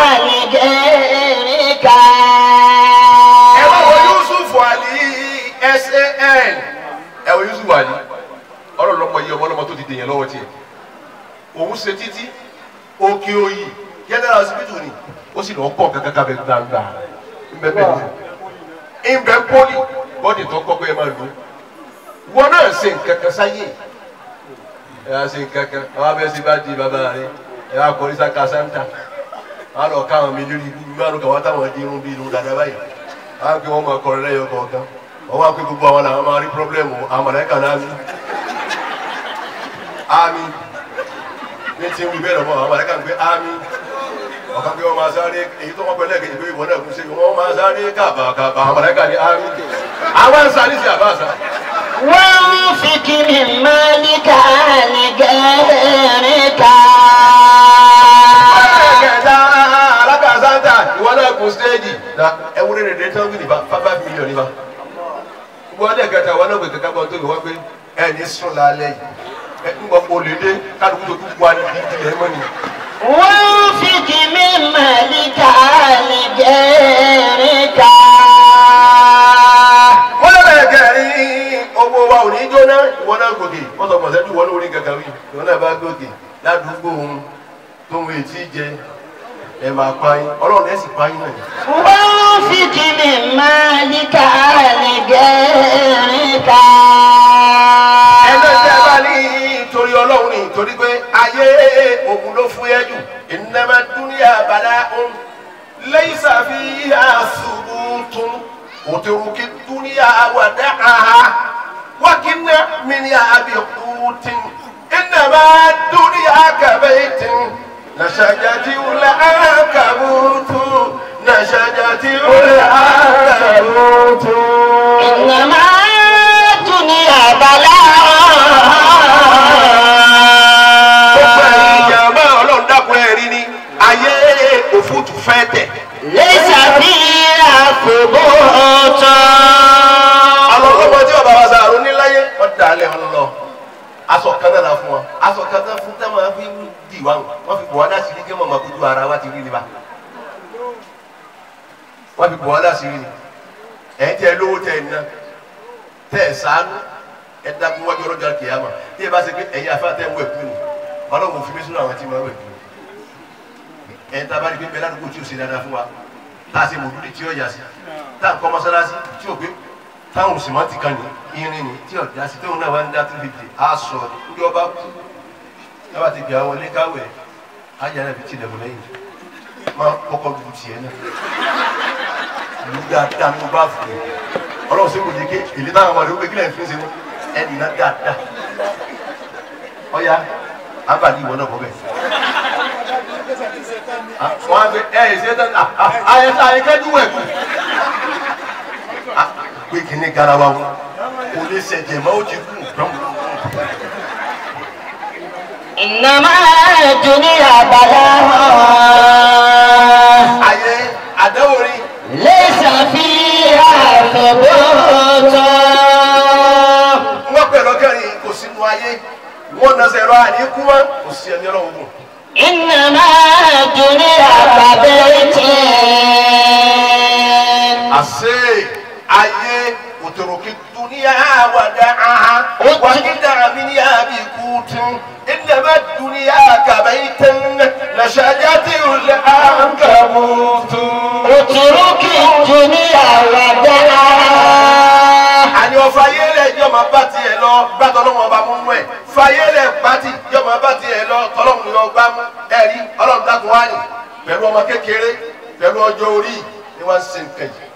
لغيرك ẹ wá wo yusuf ali san ẹ wo yusuf ali ọlọ́run lọ́mọ yìí ọmọ ọlọ́mọ tó ti dèèyàn lọ́wọ́ tiẹ̀ òun ṣe títí òkè òyì general hospital ni ó sì lọ́ọ́ pọ̀ kankan kábẹ́ gbangba ńbẹ́ bẹ́ẹ̀ ni ńbẹ́ pọ́lì bọ́dì tó kọ́ pé ẹ máa lò ó wọn náà ṣe nǹkan kan sáyé ẹ á ṣe nǹkan kan àwọn abẹ́ ṣe bá di bàbá rẹ ẹ wá kọrí sáka sáńtà wọn lọ káwọn mi lórí ibi wọn lọ káwọn táwọn di irun bí irun dada báyìí wọn á pé wọn máa kọrin lẹ́yọ kọ̀ọ̀kan wọn wá pé gbogbo àwọn làwọn máa rí pírọblẹmù àwọn mọlẹka náà mi ami ní tí ń wí bẹ́ẹ̀ lọ́mọ àwọn mọlẹka ń pé ami ọ̀kan pé wọ́n máa sáré èyí tó wọ́n pẹ́ lẹ́ẹ̀kejì pé ìwọ náà kún sí wọ́n máa sáré kàbàkàbà àwọn mọlẹka ní ami àwọn ń sáré sí àbá àṣà. وانفق من مالك لغيرك kẹta alákàsáńtà ìwọ náà kún stéèjì na ẹwúrẹ́ rẹ̀ dé tán wí nípa five million nípa gbogbo ọdẹ kẹta ìwọ náà gbé kankan kan tó wọ́n pé ẹ ní sùn lálẹ́ yìí ẹ ń gbọ́ olè dé kálukú tó kú wá ní ìdílé mọ́ ni. وانفق من مالك لغيرك wọ́n lọ bẹ̀rẹ̀ kẹrin owó wa ò ní jóná ìwọ náà gòkè wọ́n sọ mọ̀sẹ́bí ìwọ náà orí kankan wí ìwọ náà bá gòkè ládùúgbò ohun tó ń etí jẹ ẹ máa pa yín ọlọ́run ẹ̀ sì pa yín náà. وانفق من مالك لغيرك ẹgbẹ́ tí a bá ní torí ọlọ́run ní torí pé ayé òun ló fún yẹ jù ìnáma dúníà bàdá òun lẹ́yìn sàfihàn àṣùbùtún òtẹ̀rùkì dúníà wàdà àhà wákìnnà mìíràn àbíkútìn ìnáma dúníà kàbẹ́tìn nàṣàjàtì wùlẹ̀ àkàbùtù nàṣàjàtì wùlẹ̀ àkàbùtù. إنما الدنيا gbogbo ẹ̀yin بلاء ìjàmbá ọlọ́run dákun ẹ̀rí ni ayé òfútu fẹ́ tẹ̀. ليس فيها ثبوت àwọn ọlọ́mọ tí bàbá wa sàrò níláyé wọ́n dà á lẹ̀ wọn lọ. aṣọ kan náà la fún wa aṣọ kan náà fún táwọn á fi dì wá wọ́n fi bọ̀ wá láti rí kí màmá kojú ara wa ti rí ni bá. wọ́n fi bọ̀ wá láti rí ni. ẹ̀ ń tẹ lówó tẹ ẹ̀ ná tẹ ẹ̀ sànú ẹ̀ dákun wájú ọlọ́jà kìyàmà tí ẹ bá ṣe pé ẹ̀yin afá tẹ̀ ń wẹ̀ kú ni ọlọ́run fi mí sínú àwọn tí wọ́n wẹ̀ kú ẹ̀ ń tábàdí pé bẹ́ẹ̀ ládùúgbò tí ò ṣe dáadáa fún wa tá a ṣe mòdúdí tí ó yà sí tá a kọ́ mọ́sálásí tí ò gbé táwọn sìmọ́ǹtì kan ní irin ní tí ọ̀dà sí tóun náà wá ń dá two fifty á sọ ní ọba kú yàrá ti gbé àwọn ilé káwé ayé náà fi tilẹ̀ mọ́ lẹ́yìn máa kọ́kọ́ lu tiẹ̀ náà lu dáadáa ní ọba fún mi ọlọ́run sí kò ní ké èlé táwọn ọmọdé ó gbé kílẹ̀ ń fi ṣe mú ẹnì náà dáadáa ọ̀ya abàdí ìwọ náà bọ́ bẹ́ẹ̀ wọ́n á gbé ẹ̀ ẹ̀ ṣe tán àyẹ̀sẹ̀ àyẹ̀kẹ́jú wẹ̀ kú pé kìíní garawa wọn kò lè ṣẹ̀jẹ̀ mọ́ ó ti kú dán. إنما الدنيا بلاء ayé àdáwòrí ليس فيها ثبوت wọ́n pẹ̀lú ọkẹ́rin kò sínú ayé wọ́n na sẹ̀rọ àníkú wọn kò sí ẹni ọlọ́run gùn. إنما الدنيا كبيت àṣé ayé òtòròkè dúníà wàdà áhà wàkídà mi ní àbí kùtù ìdàbà dúníà kàbẹ́tẹ̀ nàṣàjà tí ò lè àǹkàmùtù. اترك الدنيا ودعها àní ọ̀fà ayélẹ̀ yọ máa bá tiẹ̀ lọ bá tọ́lọ́mù ọba mú mú ẹ̀ fàyélẹ̀ pátì yọ máa bá tiẹ̀ lọ tọ́lọ́mù yọ gbá mú ẹ̀rí ọlọ́run dákun wá ní pẹ̀lú ọmọ kékeré pẹ̀lú ọjọ́ orí ni wọ́n ń ṣe nǹkan yìí.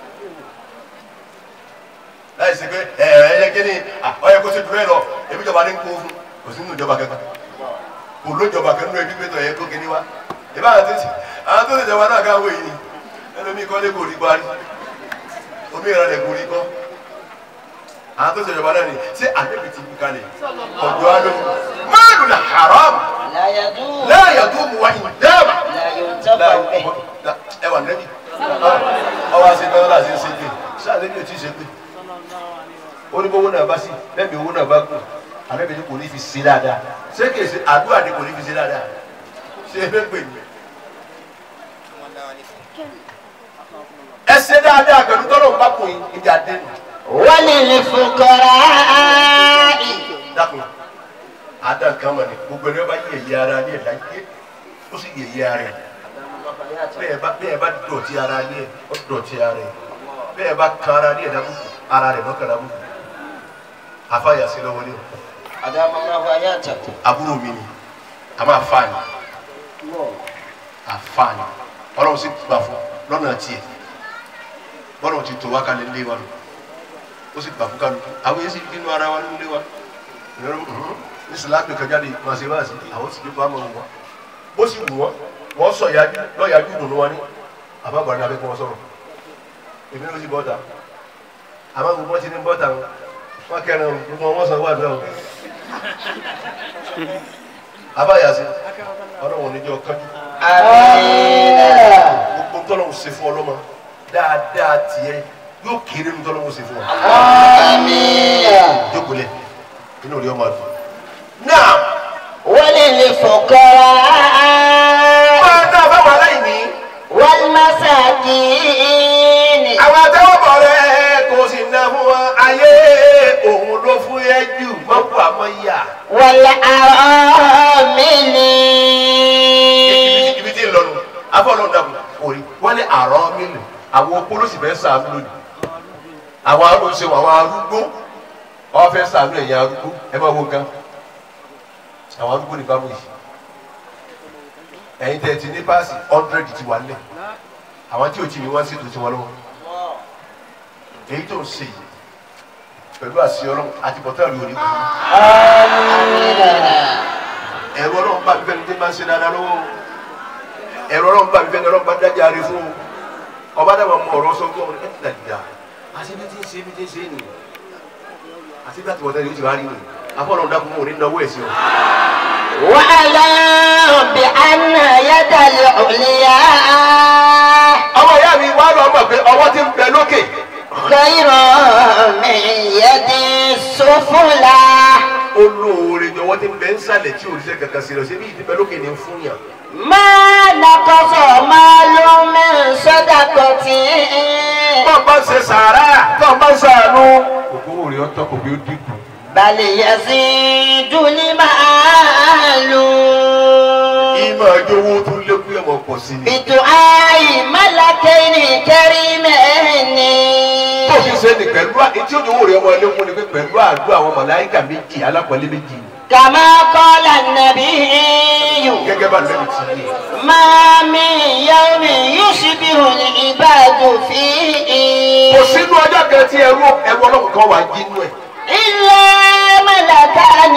láì sí pé ẹ ẹ yẹ kí ni ọyẹ kó ṣe dúró ẹ lọ ebi ìjọba ní kó fún kò sí nínú ìjọba kankan kò lójọba kan nínú ẹbí pé tọ̀ yẹ kó kíní wá ìbá àwọn tó ti àwọn tó ti jọba náà káwé yìí ni ẹlòmíì kọ́lé kò rí parí omi ìrànlẹ̀ kò rí kọ́ àwọn tó ṣèjọba náà ni ṣé àdébì ti kú kalẹ̀ ọ̀dọ́ alo máàlù la haram لا يدوم láàyè tó mu wáyé dáàbà لا ينتفع به ẹ wà nẹ́bí ọwọ́ àti ìtàn náà ṣe ń ṣe pé ṣé àdébì ò tí ì ṣe pé ó ní bówó náà bá sí bẹ́ẹ̀ owó náà bá kù àdébì ni kò ní fi ṣe dáadáa ṣé kìí ṣe àdúrà ni kò ní fi ṣe dáadáa ṣé ẹ fẹ́ pè mí. ẹ ṣe dáadáa pẹ̀lú tọ́lọ̀ ń bá kùn yín ìjà dé nù. وللفقراء dákun adan kan ma ni gbogbo ẹni ọba yẹyẹ ara ní ẹ̀dá yé ó sì yẹyẹ ara ẹ̀ bẹ́ẹ̀ bá bẹ́ẹ̀ bá dọ̀tí ara ní ẹ̀ ó dọ̀tí ara ẹ̀ bẹ́ẹ̀ bá kan ara ní ẹ̀dá kúkú ara rẹ̀ lọ́kàrà kúkú afáyà sí lọ́wọ́ ní o أدام الله حياتك àbúrò mi ni a máa fa ni àfààní ọlọ́run sì gbà fún lọ́nà tiẹ̀ bọ́lá ti tó wá kalẹ̀ nílé wa nù ó sì gbà fún kálukú àwọn yẹn sì nínú ara wa nílé wa ìrọ̀rùn ní sìláàpì kan jáde máa ṣe báyìí sí àwọn sì dúpọ̀ àmọ́ wọn bó sì wù wọ́n wọ́n sọ ìyájú lọ́ọ̀yájú dùnú wa ní àbábọ̀ ní abẹ́kọ̀ wọn sọ̀rọ̀ èmi ló sì bọ́ta àmọ́ gbogbo wọn ti ní bọ́ta wọn kẹrin gbogbo wọn sọ wà lọ́wọ́ abáyàsí ọlọ́run níjọ́ kájú gbogbo tọ́lọ́run ṣe fún ọlọ́mọ dáadáa tiẹ̀ yóò kéré nu tọ́lọ́run ṣe fún ọ jókòó lẹ̀ inú rí ọmọ àdùn. náà وللفقراء máa dá fáwọn aláìní والمساكين àwọn àtẹwọ́bọ̀ rẹ̀ kò sì ná fún wọn ayé òun ló fún yẹ jù mọ́kù àmọ́ yà. والأرامل ibi tí ń lọ nù afọlọ́n dàbò orí wọ́n ní àrọ́ mílì àwọn opolo sì fẹ́ sàánú lónìí àwọn arúgbó àwọn arúgbó wọ́n fẹ́ sàánú ẹ̀yìn arúgbó ẹ máa wo gan àwọn arúgbó ní bámu yìí ẹ̀yin tẹ̀ ti ní páàsì hundred ti wà lẹ̀ àwọn tí o ti ní wọ́n sì tó ti wọ́n lọ́wọ́ èyí tó ń ṣe yìí pẹ̀lú àṣì ọlọ́run àti bọ́tẹ́ẹ̀lì òní kù ẹ̀rọ ọlọ́run bá mi fẹ́ni tí máa ń ṣe dáadáa lọ́wọ́ o ẹ̀rọ ọlọ́run bá mi fẹ́ni ọlọ́run bá dájà rí fún o ọba dàgbà mọ ọ̀rọ̀ sọ fún ọ ẹ̀ ti dàgbà àti bí ti ń ṣe bí ti ń ṣe nìyí àti bí àti bọ́tẹ́ẹ̀lì ó ti wá rí nìyí afọlọ́run dákun mọ́ òní náwó ẹ̀ sí ọ. واعلم بأن يد العليا ọmọ ìyá mi wá lọ mọ̀ pé ọwọ́ ti ń bẹ lókè خير من يد السفلى olóore ni ọwọ́ ti ń bẹ ń sàlẹ̀ tí òrìṣẹ́ kankan sí lọ sí bí ìdí bẹ lókè ní ń fún yàn. ما نقص مال من صدقة tó ń bá ń ṣe sàárà tó ń bá ń sàánú. òkú òrì ọtọ kò bí ó dínkù. بل يزيد المال ìmọ̀ ẹjọ́ owó tó lékún ẹ̀mọ̀ pọ̀ sí ni. بدعاء ملكين كريمين tó fi ṣe ni pẹ̀lú etí òjò owó rẹ̀ ọmọ ẹlẹ́kùn ni pé pẹ̀lú àdúrà àwọn màláíkà méjì alápọ̀lé méjì كما قال النبي gẹ́gẹ́ bá lẹ́nu ti yé. ما من يوم يشبه العباد فيه kò sínú ọjọ́ kan tí ẹrú ẹrú ọlọ́run kan wà jínú ẹ̀. إلا ملكان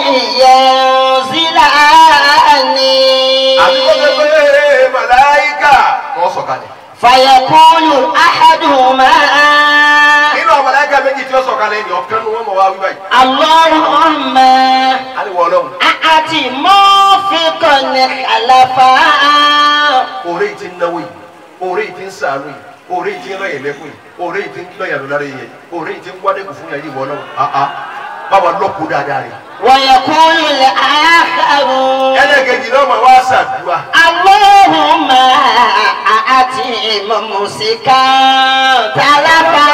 ينزلان àti kó ṣe pé màláíkà wọ́n sọ̀kalẹ̀. فيقول أحدهما nínú àwọn màláíkà méjì tí ó sọ̀kalẹ̀ ni ọ̀kan nu wọn mọ̀ wá wí báyìí. اللهم á ní wọ ọlọ́run. أعط موفقا خلفا òré yìí ti ń náwó yìí òré yìí ti ń sàánú yìí òré yìí ti ń rẹ̀yìn lẹ́kùn yìí òré yìí ti ń gbẹ̀yàn lọ lára yẹn òré yìí ti ń wádẹ́kù fún yàrá ìwọ náà àá báwa lọ́kùn dáadáa rẹ̀. ويقول الآخر ẹlẹ́gẹ̀dì náà máa wá sàdúrà. اللهم أعط ممسكا تلفا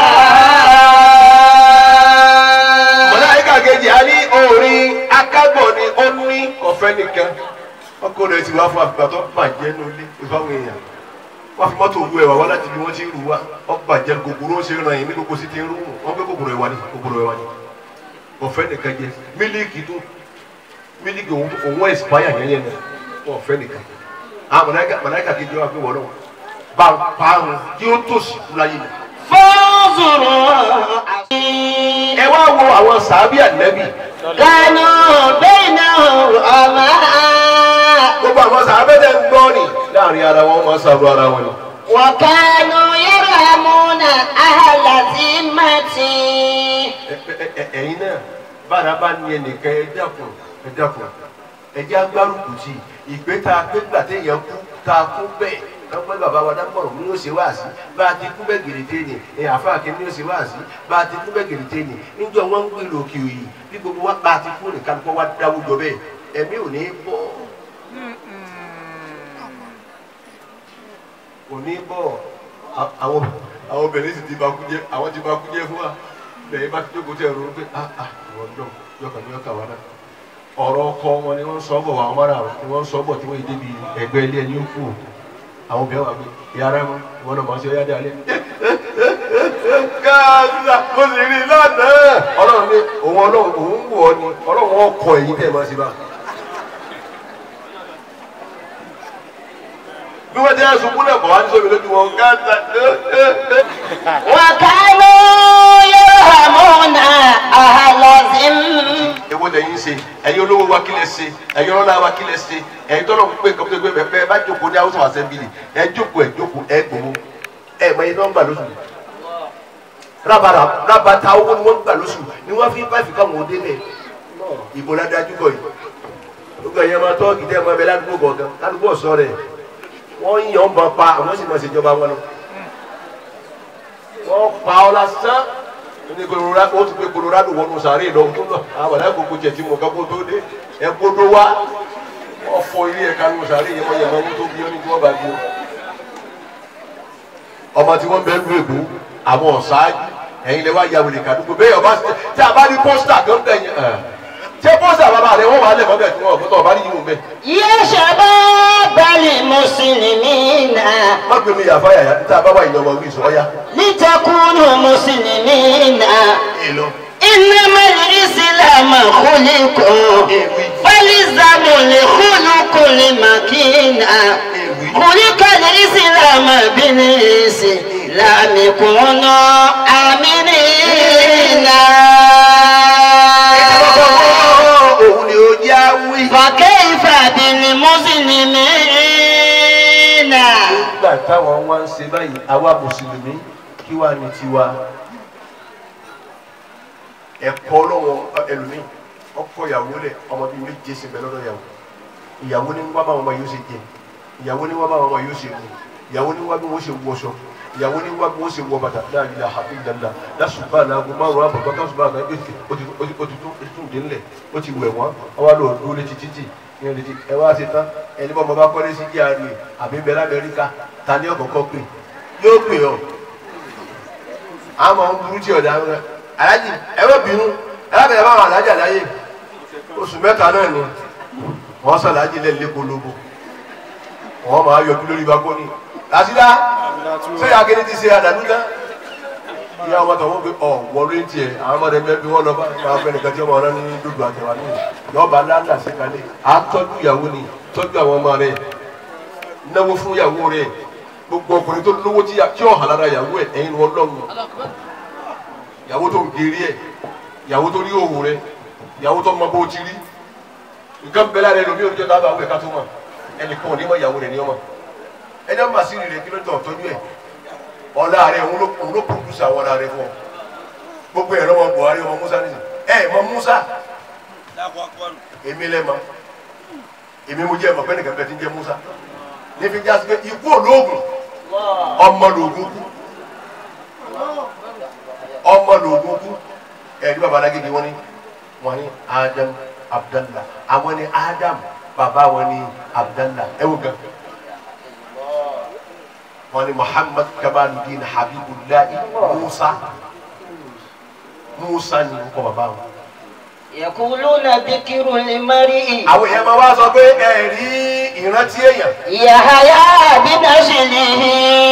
mọ̀láyíkà kejì á ní orin akágbọ̀n ni ó ní ọ̀fẹ́ nìkan ọkọ rẹ̀ ti wá fún àgbà tó bàjẹ́ ní ilé ìfáwọn èèyàn wọ́n fi mọ́tò ru ẹ̀wà wá láti bí wọ́n ti rù wá ọ bàjẹ́ kòkòrò ó ṣe ràn yín ní gbogbo sí ti ń rú wọ́n gbé kòkòrò ẹ̀wà ní kòkòrò ẹ̀wà ní ọ̀fẹ́ nìkan jẹ mílíkì tó mílíkì òun òun ẹ̀sìpáyà yẹn yẹn náà ọ̀fẹ́ nìkan àwọn mọ̀láyíkà mọ̀láyíkà kejì wá pé wọ́n náà bá ń parun kí ó tòṣì láyé mi. فانظروا ẹ wá wo àwọn sàábì ànẹ́bì كانوا بينهم رماء gbogbo àwọn sàbẹ̀dẹ̀ ń gbọ́ ni láàrin ara wọn máa ṣàrò ara wọn ni. وكانوا يرحمون أهل ذمتي Ẹ- ẹ- ẹ- ẹ̀yin náà bára bá ní ẹnìkan ẹ dákun ẹ dákun ẹ jẹ́ agbárùkù sí i ìgbé tá a pé gbà téèyàn kú tá a kú bẹ́ẹ̀ lọ́pọ̀ bàbá wa dámọ̀ràn ní yóò ṣe wá sí bá a ti kú bẹ́ẹ̀ gèrèté ni ẹ àfa kí ni yóò ṣe wá sí bá a ti kú bẹ́ẹ̀ gèrèté ni níjọ wọn ń gbèrò òkè òyì bí gbogbo wa bá a ti kú nìkan kó wá dáwùjọ bẹ́ẹ̀ ẹ̀mí ò ní bọ́ kò ní bọ̀ À- àwọn àwọn obìnrin sì ti bá kú jẹ́ àwọn ti bá kú jẹ́ fún wa lẹ́yìn bá ti jókòó tẹ̀ ronú pé ah ah ìwọ náà yọkàn ní ọkà wa náà ọ̀rọ̀ ọkọ wọn ni wọ́n ń sọ bọ̀ wà ọmọ náà ni wọ́n ń sọ bọ̀ tí wọ́n yé débi ẹgbẹ́ ilé ẹni ó kù àwọn obìnrin wà pé ìyára wọn ìwọ náà máa ń ṣe ọyá dalẹ̀. káàdà mo sì rí i lánàá ọlọ́run ní òun ọlọ́run òun wù ọ ni ọlọ́run ọkọ èyí tẹ̀ máa ṣe bá. bí wọ́n ti ẹ̀ sunkún náà kọ̀ wá ní sómi lójú wọn gáàsà وكانوا يرحمون أهل ذم èwo lẹ́yìn ṣe ẹ̀yin olówó wa kílẹ̀ ṣe ẹ̀yin ọlọ́lá wa kílẹ̀ ṣe ẹ̀yin tọ́lọ̀ ń pè kọ́mọ́tò gbé bẹ́ẹ̀ bá jókòó ní haúsá assembly ẹ̀ jókòó ẹ̀ jókòó ẹ̀ gbowó ẹ̀ mọ iye nọ́mbà lóṣù rábàrà rábàtà owó ni wọ́n gbà lóṣù ni wọ́n fi báyìí káwọn òde bẹ̀ ìbò ládájú kọ yìí gbogbo ẹ̀yẹ máa tọ́ gidi ẹ̀ máa bẹ ládùúgbò kọ̀ọ̀kan ládùúgbò ọ̀sọ́ rẹ̀ wọ́n ń yàn ń bọ̀ pa àwọn sì máa ṣèjọba wọn lọ wọ́n pa ọ́ lásán ní colorado ó ti gbé colorado wọnú sàárè lọ tó lọ àwọn àgbègbè jẹ tí mo kọ́ kó tó dé ẹ gbódó wá wọ́n fọ ilé ẹ̀ka nù sàárè yẹn wọ́n yẹ máa ń tó bí ọ́ ní tí wọ́n bá gbó. ọmọ tí wọ́n bẹ ń lu èkó àwọn ọ̀sáájú ẹ̀yin lè wá ya wèrè kàdúgbò bẹ́ẹ̀ ọba tí a bá ní pósítà tó ń tẹ̀yìn ẹ̀ ṣé pósítà bàbá rẹ wọ́n wà á lẹ̀ mọ́bẹ̀ tí wọ́n ọ̀gbọ́n tó ọba ní yìí bẹ́ẹ̀. يا شباب المسلمين má gbé mi yàfa yàyà tí a bá wà ìyọ̀mọ̀ wí sọ ọ́yá. لتكونوا مسلمين èèlò إنما الإسلام خلق فالإسلام لخلق المكين خلق الإسلام بالإسلام كونوا آمنين òun ni ó jẹ́ àwí. فكيف بالمسلمين nígbà táwọn wá ń ṣe báyìí àwa mùsùlùmí kí wàá ní tiwa ẹ̀kọ́ lọ́wọ́ ẹlòmíì ọkọ ìyàwó lẹ̀ ọmọ bíi méje sí bẹ́ẹ̀ lọ́dọ̀ ìyàwó ìyàwó ní wá báwọn ọmọ yóò ṣe jẹ ìyàwó ní wá báwọn ọmọ yóò ṣe mú ìyàwó ní wá bí wọ́n ṣe wọṣọ ìyàwó ní wá bí wọ́n ṣe wọ bàtà láàrin ilà àbí ìdàlá lásùbà làágùn márùn àbọ̀gbọ́n kásùbà kan ó ti ó ti ó ti tún ó ti tún dé ńlẹ̀ ó ti wẹ̀ wọ́n ọwọ́ lọ dúró létí títì ní ọdún tí ẹ wá ṣe tán ẹni bọ́ ọmọ bá kọ́lé sí GRA àbí bẹ́ẹ̀ lamẹ́ríkà ta ni ọ̀kọ̀ọ̀kọ̀ pè yóò pè ọ́ àmọ́ ń burú tí ọ̀dà rẹ̀ alájì ẹ má bínú alábẹ̀rẹ̀ báwọn alájà láyé oṣù mẹ́ta náà ni wọ́n sàlájì lẹ́nu lẹ́kọ̀ọ́lọ́bù wọ́n máa yọjú lórí bakoni làṣídá sẹ́yìn akéde ti ṣe àdàlú náà ìyá ọmọ tọ̀wọ́ pé ọ̀ wọlé ń tiẹ̀ àwọn ọmọdé bẹ́ẹ̀ bí wọ́n lọ bá máa fẹ́ nìkan tí ọmọ ọ̀rẹ́ ní dúdú àtẹ̀wá ní yọba lálà sí kalẹ̀ à ń tọ́jú ìyàwó ni tọ́jú àwọn ọmọ rẹ̀ náwó fún ìyàwó rẹ̀ gbogbo ọkùnrin tó lówó tí tí ọ̀hàn lára ìyàwó ẹ̀ ẹ̀yin wọn lọ́rùn ìyàwó tó ń gerí ẹ̀ ìyàwó tó rí òwò rẹ̀ ìyàwó tó mọ bó ti rí nǹkan bẹ́ẹ̀ lára ẹlòmíì oníjọ́ tá a bá wẹ̀ ká tó mọ̀ ẹnìkan ò ní mọ ìyàwó rẹ̀ ní ọmọ ẹni ọmọ àṣírí rẹ̀ kí ló tọ̀ tọ́jú ẹ̀ ọ̀la rẹ̀ òun ló òun ló pòdùsà àwọn ọ̀la rẹ̀ fún ọ gbogbo ẹ̀rọ ọmọ Buhari ọmọ Musa nìyí ẹ mọ Musa èmi lẹ́ mọ èmi mo jẹ́ ẹ̀mọ̀ pẹ́ nìkan bẹ́ẹ̀ ti ń jẹ́ Musa nífi jásí pé ikú olóògùn ọmọ lòògùn kú ọmọ lòògùn kú ẹ̀rí baba alágége wọn ni wọn ni Adam Abdallah àwọn ni Adam bàbá wọn ni Abdallah ẹ wò gan wọn ni Muhammad Kamaluddin Habibullahi Musa Musa ni wọn kọ bàbá wọn. يقولون ذكر المرء àwọn èèyàn máa wá sọ pé ẹ rí ìrántí èèyàn. يحيى بنسله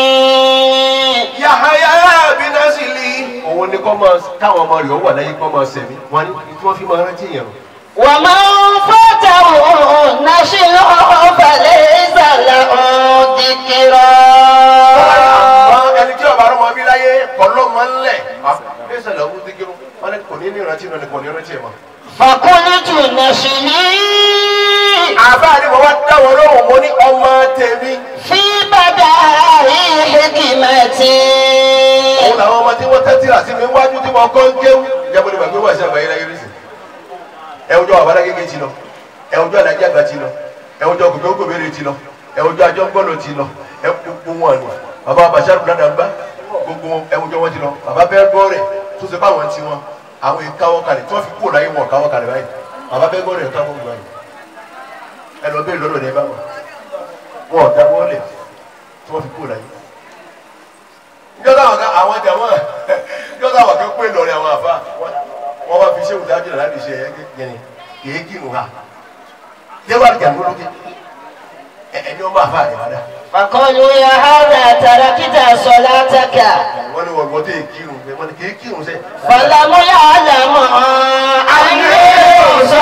Yahaya binasili. òun ni kọ́ máa káwọn ọmọ rẹ̀ ó wà láyé kọ́ máa sẹ̀mí wọn ni tí wọ́n fi máa rántí èèyàn. ومن فاته نشره فليس له ذكرى àwọn ẹni tí ọba ọmọ bí láyé kọ́lọ́ máa ń lẹ̀. ẹsẹ̀ lọ́wọ́ dígírù wọn ni kò ní ní ìrántí náà ni kò ní ìrántí ẹ̀ mọ́. فقلت نشري àbá ni mo wá dáwọ́ lóhùn mo ní ọmọ tèmi. في بدائع حكمتي òun làwọn ọmọ tí wọ́n tẹ́tí rà sí mi wájú tí wọ́n kọ́ ń kéwú. ìjábọ̀ ni gbàgbé wà sí àgbáyé láyé rí sí. ẹ ojú àbálá gègé ti lọ ẹ ojú àdájá àgbà ti lọ ẹ ojú ọkùnrin ogun bèrè ti lọ ẹ ojú àjọ gbọdọ ti lọ ẹ gbogbo wọn ni bàbá bàṣárù dáadáa gbá gbogbo wọn ẹ ojú wọn ti lọ bàbá bẹ́ẹ̀ gbọ́ rẹ̀ tó ṣe báwọn ti wọn àwọn ìkáwọ́ kalẹ̀ tí wọ́n fi kúrò láyé wọn káwọ́ kalẹ̀ báyìí bàbá bẹ́ẹ̀ gbọ́ rẹ̀ káwọ́ gbọ́ yìí ẹ lọ bẹ́ẹ̀ lọ́dọ̀ ní ẹ bá wọn wọn ò dáwọ́ lẹ̀ tí wọ́n fi kúrò láyé njọ́dá àwọn kan àwọn jẹ wọn njọ́dá àwọn kan pé lọ́rẹ̀ àwọn àfa wọn bá fi ṣé wùdí ájúlẹ̀ láti ṣe ẹ̀ yẹn kìí kírun ha yẹ́wà jà ló lókè ẹni wọn bá fa àyẹ̀wò فقالوا يا هذا تركت صلاتك wọ́n ní wọ́n gbọ́dọ̀ kírun wọ́n ní kìí kírun sẹ́ فلم يعلم أني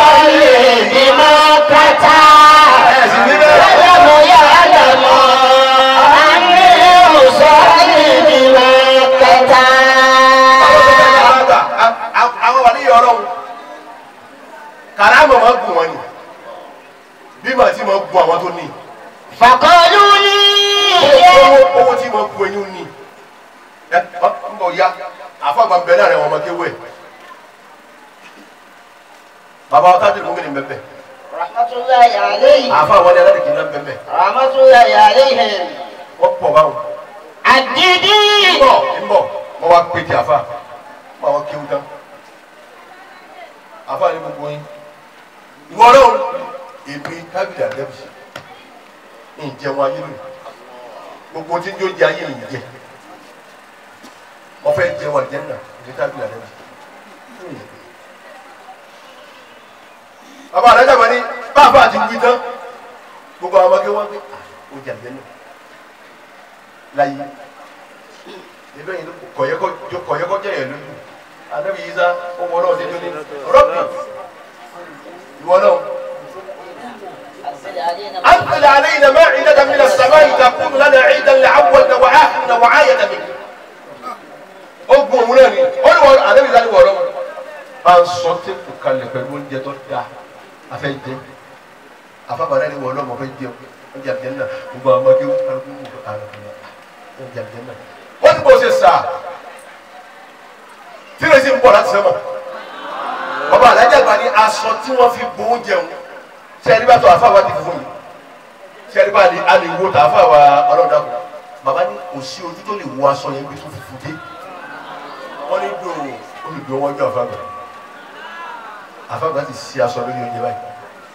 أصلي بمكة ẹ̀ sì níbẹ̀ فلم يعلم فقالوا لي owó owó tí mo bu eyín ni ẹ ọ ń bọ ya àfọwọ́gbà bẹ́ẹ̀ náà rẹ̀ wọ́n ọmọ kéwé bàbá ọtá dìrò gómìnà bẹ́ẹ̀ رحمة الله عليه àfa àwọn ẹlẹ́dẹ̀ kìí náà bẹ́ẹ̀ رحمة الله عليهم wọ́n pọ̀ báwọn. عددي ń bọ̀ ń bọ̀ wọ́n wá pété àfa wọ́n wá kéwú tán àfa ní gbogbo yín ìwọ náà èmi tábìlì àdẹ́bì ń jẹun ayé lónìí gbogbo tí ń jó jẹ ayé mi jẹ wọ́n fẹ́ jẹun àjẹ́nà ní tábìlì àdẹ́bì. bàbá àdájà máa ní bàbá àti wí tán gbogbo àwọn ọmọge wọn pé ó jẹ àjẹ́nà láyé ebe yìí kọ̀yẹ́kọ́ kọ̀yẹ́kọ́ jẹ́ yẹn lójú anabi yìí sá ọmọ náà ṣe tó ní rọ́bì ìwọ náà. أنزل علينا مائدة من السماء تكون لنا عيدا لأولنا وآخرنا وآية منك. ogun òun náà ni ó ní wọn àdébí sáré wọ̀ lọ́wọ́. bá ń sọ téèpù kalẹ̀ pẹ̀lú oúnjẹ tó dáa afẹ́ jẹ afábàdà ni wọ̀ lọ́wọ́ fẹ́ jẹun oúnjẹ àbíyẹn náà gbogbo àwọn ọmọdé wọn kálukú wò ó àrùn oúnjẹ àbíyẹn náà. wọ́n ti bọ̀ ṣe sà tí lè ṣe ń bọ̀ láti sẹ́mọ̀ bàbá alájà gba ni aṣọ tí wọ́n fi bo oúnjẹ wọn sẹ́ẹ̀rí bá tó àfáwá ti fún yìí sẹ́ẹ̀rí bá lè alè wo tà àfáwá ọlọ́dà kù bàbá ní kò sí ojú tó lè wo aṣọ yẹn bí tó fufu dé wọ́n ní do olùdó wọn jọ àfáàgbà àfáàgbà ti ṣe aṣọ lórí oúnjẹ báyìí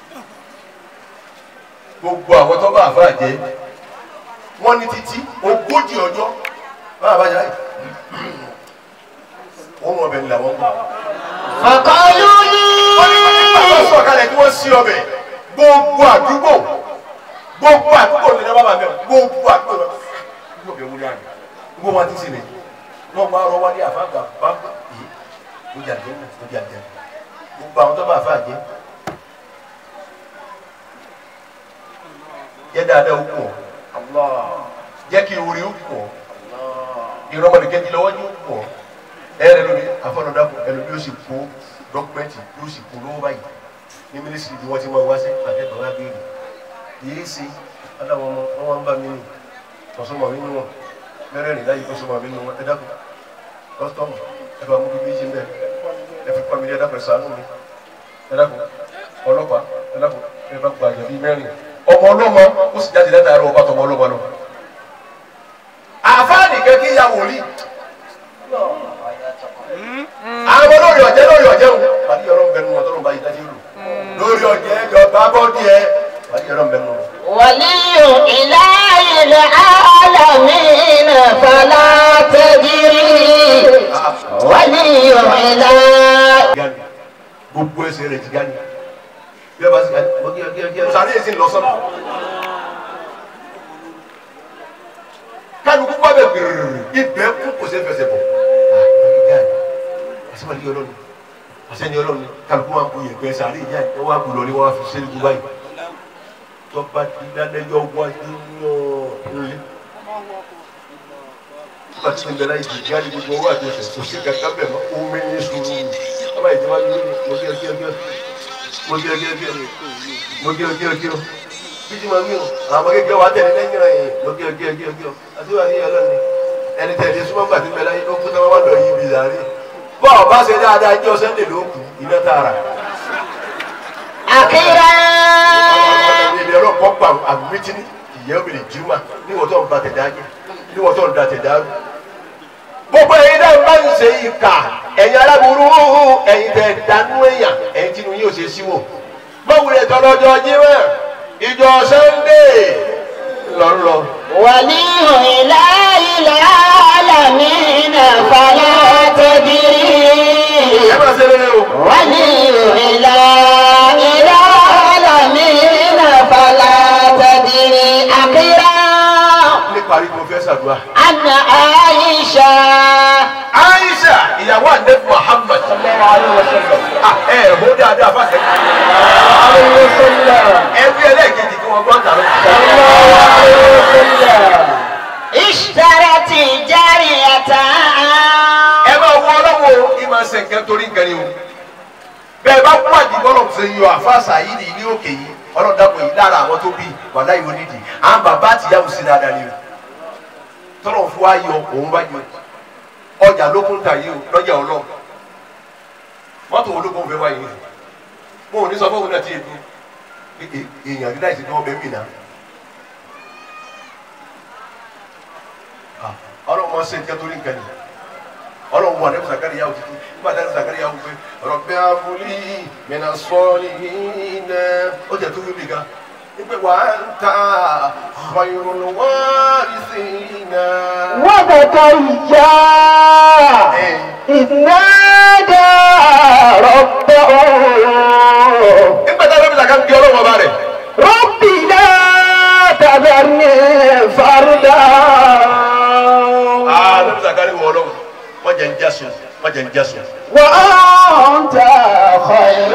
gbogbo àwọn tó bá àfáà jẹ wọ́n ní títí ogójì ọjọ́ báwa bá yára yìí wọ́n mú ọbẹ̀ nílẹ̀ wọ́n gbọ́ فقالوا wọ́n لي sọ̀kalẹ̀ tí wọ́n sí ọbẹ̀ gbogbo àdúgbò gbogbo àdúgbò ní ẹ̀rọ bàbá mẹ́rin gbogbo àdúgbò lọ. gbogbo ọbẹ̀ wúlò àná gbogbo wọn ti sì ní wọn máa rọ wálé àfáàgbà bàbá yìí ó jà jẹ́ ó jà jẹ́ gbogbo àwọn tó bá àfáà jẹ́ jẹ́ dáadáa ó kù ọ́ jẹ́ kí orí ó kù ọ́ ìrọmọdé kejì lọ́wọ́ ní ó kù ọ́ ẹ̀rẹ́ lómi afọlọ́dàpọ̀ ẹlòmí yóò sì kó dọ́kúmẹ́ntì yóò sì kó lówó báyìí ní mínísírì bí wọ́n ti máa wá sí àtẹ̀tọ̀ wá béèrè yìí ṣe adáwọn ọmọ wọn wá ń bá mi nì kọ̀sọ́mọ̀ mi nù wọn mẹ́rẹ̀ẹ̀rin láyé kọ̀sọ́mọ̀ mi nù wọn ẹ dákun kọ́sítọ́mù ẹ bá mú bí méjì mẹ́ ẹ fi pàmìlì ẹ dákun ẹ ṣàánú mi ẹ dákun ọlọ́pàá ẹ dákun ẹ bá gba àjọ bíi mẹ́rin ọmọ ọlọ́mọ ó sì jáde látàrí ọba tọmọ ọlọ́mọ lọ. àfáàní kẹ́kẹ́ ya wòlíì àwọn lórí ọ̀jẹ́ lórí ọ̀jẹ́ o pàdé ọ̀rọ̀ ń bẹnu wọn tó ń bá yìí dájú lò lórí ọ̀jẹ́ jọba bọ́dí ẹ pàdé ọ̀rọ̀ ń bẹnu wọn. ولي إله العالمين فلا تجري ولي إله gani gbogbo ẹsẹ̀ rẹ̀ ti gani bí ẹ bá sì gani wọ́n kí ẹ kí ẹ sáré èsì lọ sọ́nà. kálukú bá bẹ gbèrèrè ibẹ̀ kú kò sí fẹsẹ̀ bọ̀ àsìmọ̀lì ọlọ́ni àsẹ́ni ọlọ́ni kálukú máa ń kú yẹ̀pẹ̀ sáré ìyá ẹ̀ wọ́n á kú lọ ní wọ́n á fi ṣe é gbogbo báyìí tọ́ba ti dánẹ́jọ́ wájú nílé. Nígbà tí ìgbẹ́lá yìí ti jáde gbogbo owó àti ẹsẹ̀ kò sí kàkà bẹ̀ mọ́ omi ní sùúrù. Ọba ìjọba yìí ní mo kí ọ kí ọ kí ọ mo kí ọ kí ọ kí ọ mo kí ọ kí ọ kí ọ. Bí ti máa ń gbìyànjú àwọn ọmọ kékeré wa tẹ̀lé lẹ́yìn rẹ̀ yìí mo kí ọ kí ọ kí ọ kí ọ. Àti wà ní ọlọ́ni ẹni tẹ̀lé súnmọ́ gbà tí ìgbẹ́lá yìí ó kú táwọn wà lọ yìí bí sàárè. Bọ́ọ̀ bá ṣe dáadáa jọ́ sẹ́ńdẹ̀ ló kù iná tààrà أخيرا ilé ọlọ́run kọ́ pa àmìtí ní ìyẹ́ obìnrin jùmọ̀ níwọ̀n tó ń ba tẹ̀dá jẹ́ níwọ̀n tó ń da tẹ̀dá rú. gbogbo ẹ̀yin náà bá ń ṣe ìkà ẹ̀yin aláburú ẹ̀yin tẹ̀ dánú èèyàn ẹ̀yin tí inú yín ò ṣe síwò. báwùlẹ̀ tọ́lọ́jọ́ jímọ̀ ìjọ sunday lọ́rọ̀. ولي إله العالمين فلا تجري ẹ máa ṣe rere o. ولي إله العالمين فلا تدري أخيرا ní parí mo fẹ́ ṣàdúrà. أن عائشة aisha ìyàwó àdébù muhammad Ah, ẹ ẹ̀ hó dáadáa fáṣẹ. ẹbí ẹlẹ́ẹ̀kejì kí wọ́n gbọ́ tààrà. اشترت جارية ẹ máa wọ ọlọ́wọ́ kí máa ṣe nǹkan torí nǹkan ni o bẹ́ẹ̀ bá kú àdìgbọ́lọ̀ ṣe yọ àfáàsà yìí ní ilé òkè yìí ọlọ́run dàpọ̀ yìí lára àwọn tó bí wàhálà yìí onídìí àwọn bàbá àti ìyá òsì dáadáa ni o tọ́lọ̀ fún wa yọ òun bá yọ ọjà lókun ta yìí o lọ́jà ọlọ́run mọ́tò ológun fẹ́ wáyé yìí mo ò ní sọ fún òun náà tí èdè èèyàn rí láìsí tí wọ́n bẹ mí náà ọlọ́run máa ń ṣe nǹkan torí nǹkan ni ọlọ́run wà lẹ́nu Zakariya yà òtítù nígbà tí Zakariya yà wò pé Rabbi abuli mina salihin ó jẹ́ tó wíwí gan nígbà wà á ń ta khayrul warithina. وزكريا إذ نادى ربه nígbà tí Ànábì Zakariya bí ọlọ́run ọba rẹ̀ رب لا تذرني فردا Ànábì Zakariya wọ ọlọ́run wọ́n jẹ́ ń jásùn wọ́n jẹ́ ń jásùn. وأنت خير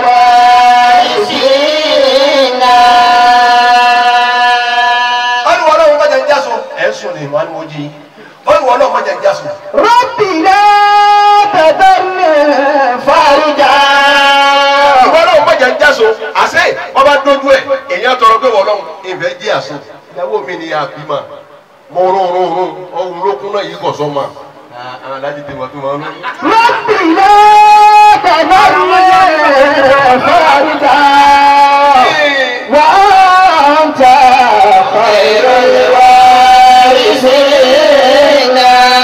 الوارثين wọ́n ní wọ́n ọlọ́run wọ́n jẹ́ ń jásùn ẹ̀ ń sùn ní ìmọ̀ àníwò jí wọ́n ní wọ́n ọlọ́run wọ́n jẹ́ ń jásùn. رب لا تذرني فردا ìwọ náà má jẹ́ ń jáso àṣẹ wọ́n bá dójú ẹ̀ èèyàn tọrọ pé wọ́n lọ́hùn ìfẹ́ jí àṣọ ìyàwó mi ni àbímọ mo rún rún rún ohun lókun náà yìí kọ̀ sọ́ ma àwọn alájí ti wà tó máa ń rún. رب لا تذرني فردا وأنت خير الوارثين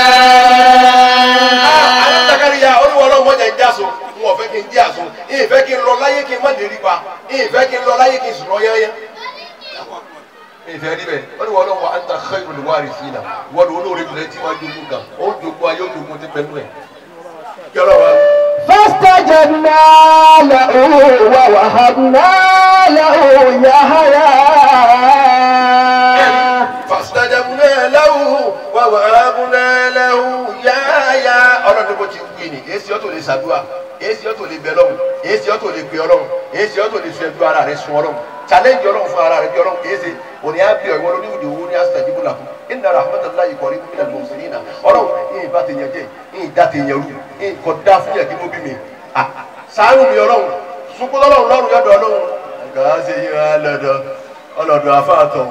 àwọn Zakariya olúwa ọlọ́run má jẹ́ ń jáso n ò fẹ́ kí n jí àṣọ ìfẹ́ kí n lọ láyé kí n má lè rí pa ìfẹ́ kí n lọ láyé kí n sùn lọ yányán. ìfẹ́ rí bẹ́ẹ̀ wọ́n ní wọ́n lọ́wọ́ anta khairul warithina wọ́n ní olóore jùlọ tí wọ́n á jogún kan ó jogún ayé ó jogún ti pẹ̀lú ẹ̀. kí ọlọ́wọ́ فاستجبنا له ووهبنا له يحيى fastajabna lahu wa wahabna lahu yáyá ọlọ́run bó ti wí ni èsì ọ̀tọ̀ lè ṣàdúrà èsì ọ̀tọ̀ lè bẹ lọ́hùn èsì ọ̀tọ̀ lè pè ọlọ́run èsì ọ̀tọ̀ lè sọ ẹbí ara rẹ sun ọlọ́run challenge ọlọ́run fún ara rẹ bí ọlọ́run èsì òní á bí ọ ìwọ lóní ìdí owó ní astajibu lahu inna rahmatallahi qaribun minal muhsinina ọlọ́run yìí bá ti yẹn jẹ yìí dá ti yẹn rú yìí kọ dá fún yẹ kí ló bí mi ah sáárù mi ọlọ́run sunkún ọlọ́run lọ́run yọ̀dọ̀ ọlọ́run kàá ṣe yí ọlọ́dọ̀ ọlọ́dọ̀ afáàtọ̀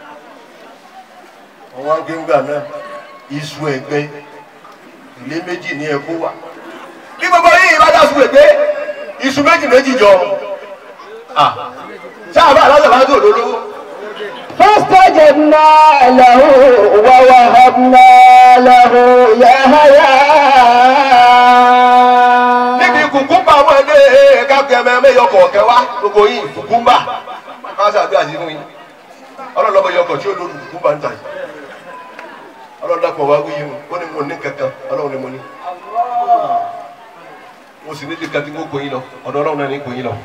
wọn wá gbẹngbà náà iṣu ẹgbẹ ilé méjì ní ẹkọ wa bí gbogbo yìí bá dá sùn ẹgbẹ iṣu méjì méjì jọ ah sáàbà aláṣẹ bá dùn lólówó فاستجبنا له ووهبنا له يحيى níbi kùkúmbà wọn dé kákẹ́mẹ́ mẹ́yọkọ̀ ọ̀kẹ́ wa gbogbo yìí kùkúmbà ká sàdúrà sí fún yín ọlọ́lọ́mọ yọkọ̀ tí ó lóru kùkúmbà ń tà yìí ọlọ́dàpọ̀ wá wí yìí ó ní mo ní kankan ọlọ́run ni mo ní mo sì ní kankan tí mo kò yín lọ ọ̀dọ̀ ọlọ́run náà ní kò yín lọ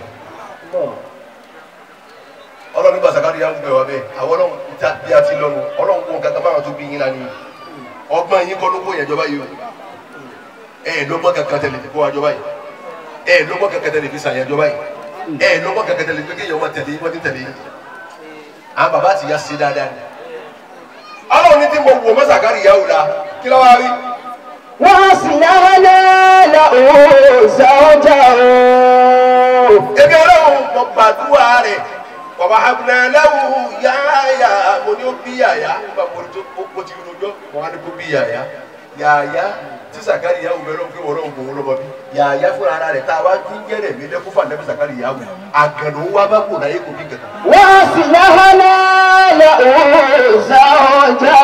ọlọ́run nígbà sàkárí yà ń bẹ̀ wá bẹ́ẹ̀ àwọn ọlọ́run tí a bí a ti lọ́nu ọlọ́run kó kankan báwọn tó bí yín lánìí ọgbọ́n yín kọ́ ló kó yẹn jọba yìí o ẹ ẹ lọ́gbọ́n kankan tẹ̀lé fi kó wa jọba yìí ẹ ẹ lọ́gbọ́n kankan tẹ̀lé fi sàn yẹn jọba yìí ẹ ẹ lọ́gbọ́n kankan tẹ̀lé fi kéèyàn wọn tẹ̀lé wọn ti tẹ̀lé yìí àwọn bàbá ti yá sí dáadáa ni ọlọ́run ní tí mo wò mọ́ sàkárí yà wò la kí ló wá rí وأصلحنا له زوجه ebi ọlọ́run mo gbàdúrà rẹ̀ bàbá abúlé lẹ́wù yáyà mo ní ó bí yàyà nígbà mo tó mo ti rojọ́ mo wá ní kó bí yàyà yàyà tí sàkárì yà wù bẹ́ẹ̀ lọ́wọ́ pé wọ́n lọ́wọ́ gbòòrò lọ́wọ́ bí yàyà fúnra ara rẹ̀ tá a wá tún jẹ́rẹ̀ mi lẹ́kún fún àdàbí sàkárì yà wù àgànnà wa bá kò láyé kò bí kankan. وأصلحنا له زوجه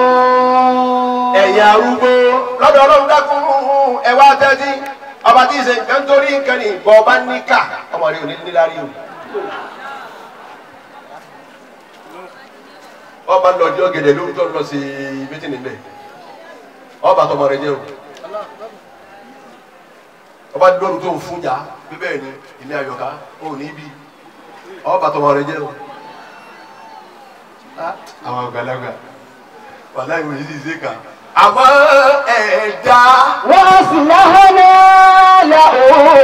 ẹ̀yà arúgbó lọ́dọ̀ ọlọ́run dákun ẹ wá tẹ́tí ọba tí ì ṣe nǹkan torí nǹkan ní ìbọn ọba níkà ọmọ rẹ ò ní níláárí o. ọba lọ́dí ọ̀gẹ̀dẹ̀ lórí tó ń lọ sí mítí nílẹ̀ ọba tọmọ rẹ jẹ́ o. ọba lórí tó ń fún jà bíbẹ́ ni ilé ayọ̀ká ò ní bí ọba tọmọ rẹ jẹ́ o. àwọn àgbàlagbà wàhálà ìwé yìí ṣe kà. àmọ́ ẹ̀ẹ́dá وأصلحنا له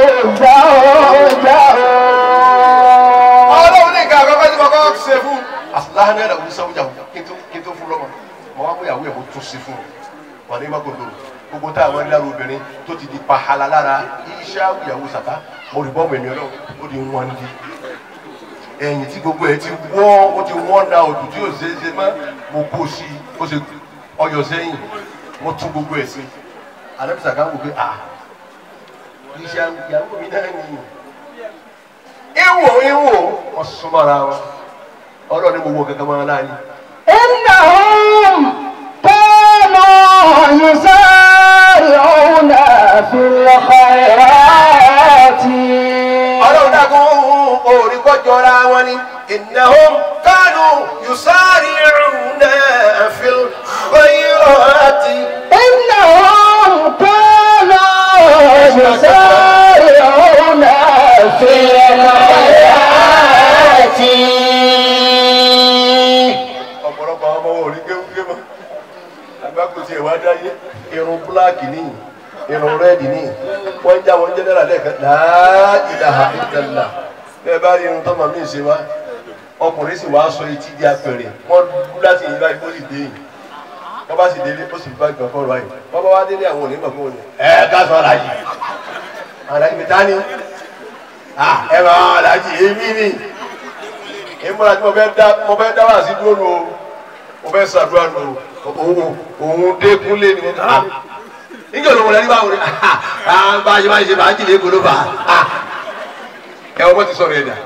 زوجه ọlọ́run ní nǹkan àkọ́kọ́ tí mo kọ́ ṣe fún. àfúláhàn náírà wọ́n sanwó jà kí n tó kí n tó fún lọ́mọ. mo wá múyàwó ẹ̀ mo tún ṣe fún un. wà ní mako lòrò gbogbo tá àwọn ẹ̀rí lára obìnrin tó ti di pahala lára iṣẹ́ ìyàwó sàká mo rí bọ́ọ̀mù ẹ̀mí ọlọ́run ó di wọn di. ẹ̀yìn tí gbogbo ẹ̀ ti wọ́ ó ti wọ́n da òtún tí yóò ṣe é ṣe mọ́ mo kó sí i ó ṣe ọyọ sẹ́yìn mo tún gbogbo ẹ̀ sí alẹ́bíṣà kan wò pé à iṣẹ́ ìyàwó mi náà nìyí ìwò ìwò wọ́n súnmọ́ra wọn ọlọ́ọ̀ni mo wọ kankan mọ́ láàyè. إنهم كانوا يسارعون في الخيرات ọlọ́run dàgbọ́n orí kọjọra wọn ni innahum kanu yusari'una fil khayrati. إنهم كانوا يسارعون في الخيرات ọ̀pọ̀lọpọ̀ àwọn ọmọ wọn ò rí kéwúké mọ́ agbáko tiẹ̀ wá dáyé irun búláàkì ní irun rẹ́ẹ̀dì ní wọ́n ń já wọn jẹ́nẹ́rà lẹ́ẹ̀kan la ilaha illallah bẹ́ẹ̀ bá rí irun tọ́mọ mi ṣe wá ọkùnrin sì wá sọ etí di apẹ̀rẹ̀ wọ́n dú láti yìí báyìí ó sì dé yìí wọ́n bá sì délé ó sì bá gbọ̀n kọ́ báyìí wọ́n bá wá délé àwọn òní mọ̀ fún òní ẹ̀ ká sọ alájì alájì mi tání ẹ máa alájì èmi ni ìmúra tí mo fẹ́ dá mo fẹ́ dá wà sí dúró nù o mo fẹ́ ṣàdúrà nù o òun òun dékúnlé ni mo kà á níjọ́ ló wọlé ní báwo ni bá a ṣe máa ń ṣe máa ń jìnnà èkó ló bá a ẹ wọ́n ti sọ̀rọ̀ ẹ̀dá.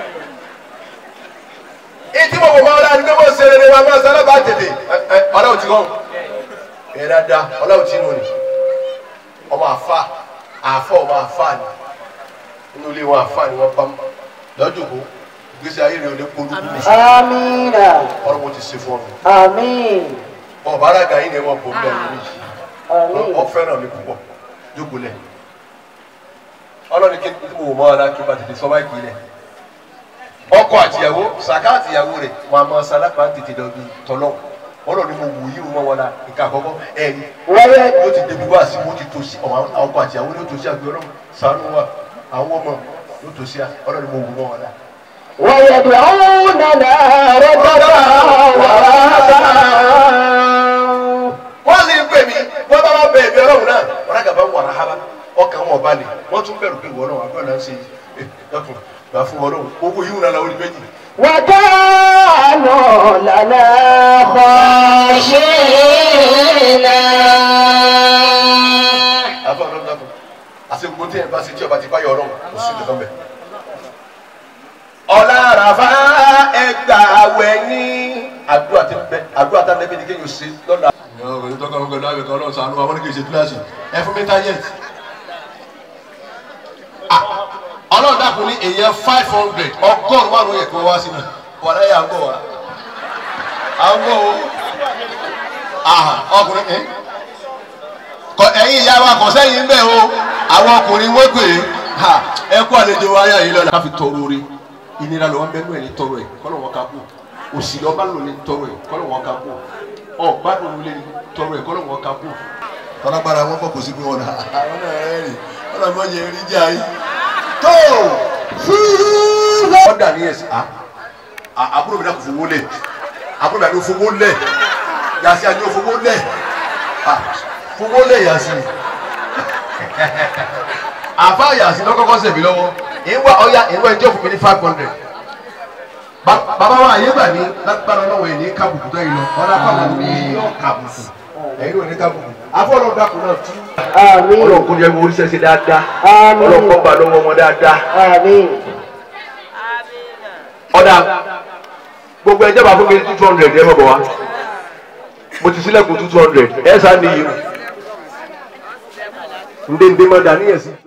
ìtí mo kò máa rà ní pé mo ṣe rere wa máa sábà tètè ọlọ́run ti hàn ẹ̀ dáadáa ọlọ́run ti nù ni ọmọ àfa àfọ ọmọ àfa ni inú ilé wọn àfa ni wọ́n bá lọ́jọ́ kó gbèsè ayé rẹ̀ ò lè polú kú mi آمين ọ̀rọ̀ mo ti ṣe fún ọ mi آمين ọba alága yìí ni wọn bò ń bẹ lórí yìí آمين ọ fẹ́ràn mi púpọ̀ jókòó lẹ̀ ọlọ́ni kí n mọ̀ mọ́ ọ́nà kí n bá tètè sọ báyìí kì í lẹ̀ ọkọ àtìyàwó sàká àtìyàwó rẹ̀ wọn a máa sálápá tètè lọ bí tọ́lọ́ ọlọ́ni mo wù yí wọn wọn la nǹkan àkọ́kọ́ ẹ̀rí ويد yóò ti débi wá sí wọn ti tó sí ọmọ ọkọ àtìyàwó yóò tó sí àgbẹ̀ ọlọ́run sànú wa àwọn ọmọ yóò tó sí ọlọ́ni mo wù wọn wọn la. ويدعوننا رغبا ورهبا wọ́n sì ń pè mí wọ́n bá wá bẹ ẹ̀mí ọlọ́run náà wọ́n á gàba wà ráhábà ọkàn wọn balẹ̀ wọ́n tún bẹ̀rù pé wọ́n náà àbúrò náà ń ṣe é dọ́kun gbà fún wọn lọ́run owó yìí wọn náà lọ́wọ́ ní méjì. وكانوا لنا خاشعين àbá ọlọ́run dọ́kun àti gbogbo tí ẹ̀ bá ṣe tí ọba ti bá yọ ọlọ́run kò sí ìdọ̀kan bẹ̀. ọ̀la àràfà ẹgbà àwẹ̀ ní àdúrà tí ń bẹ àdúrà tá a lẹ́bi ní kéèyàn ṣe lọ́la. ìyá ọ̀rẹ́ tó kọ́ ọ̀gbẹ́ láàbẹ̀ kan ọlọ́run sànú àwọn oníkèé ṣe kíláàsì ẹ fún mi táyẹ̀tì. ọlọ́run dàkún ní èèyàn five hundred ọgọ́rùn-ún márùn-ún yẹ kí wọ́n wá sí mi wọ́n láyé à ń bọ̀ wá à ń bọ̀ o àhà ọkùnrin ẹ̀ kọ ẹ̀yin ìyá wa kàn sẹ́yìn bẹ́ẹ̀ o àwọn ọkùnrin wọ́n gbé ha ẹ kú àlejò wa ayé yìí lọ́la. ká fi tọrọ orí ìnira lọ́wọ́ bẹ́ẹ̀ náà ní tọrọ ẹ̀ kọ́lọ̀ wọn ká kú òsì lọ́ba lò ní tọrọ ẹ̀ kọ́lọ̀ wọn ká kú ọ̀gbádùn lè ní tọrọ ẹ̀ kọ́lọ̀ wọn ká kú. tọ́lágbára wọn kọ́ kò sí pé wọn náà àwọn náà rẹ̀ rìn wọn náà mọ̀ yẹn rí jà yìí. tó fúlọ́. ọ̀dà ní ẹ̀sìn à àbúrò mi náà kò fowó lẹ̀ àbúrò mi náà kò fowó lẹ̀ yàtí àjọ fowó lẹ̀ fowó lẹ̀ yàtí àfa yàtí lọ́kọ́kọ́ sẹ̀mí lọ́wọ́ ìwà ọ̀ya ìwà ẹjọ́ fún mi ní five hundred bàbá wa àyè gbà ní lágbára lọ́wọ́ ẹ̀ ní kábùkù tó yìí lọ ọ̀dà pàmò ní yọ kábùkù ẹ̀yin ló ní kábùkù afọ́lọ́ dàkú náà tú. آمين ọlọ́kùn jẹ́ mo oríṣẹ́ ṣe dáadáa آمين ọlọ́kùn gbà lọ́wọ́ wọn dáadáa آمين ọ̀dà gbogbo ẹjọ́ bá fún mi two hundred ẹ mọ̀ bọ̀ wá mo ti sílẹ̀kùn two hundred ẹ sá ní yìí ndéndé mọ̀ dání yẹn sí.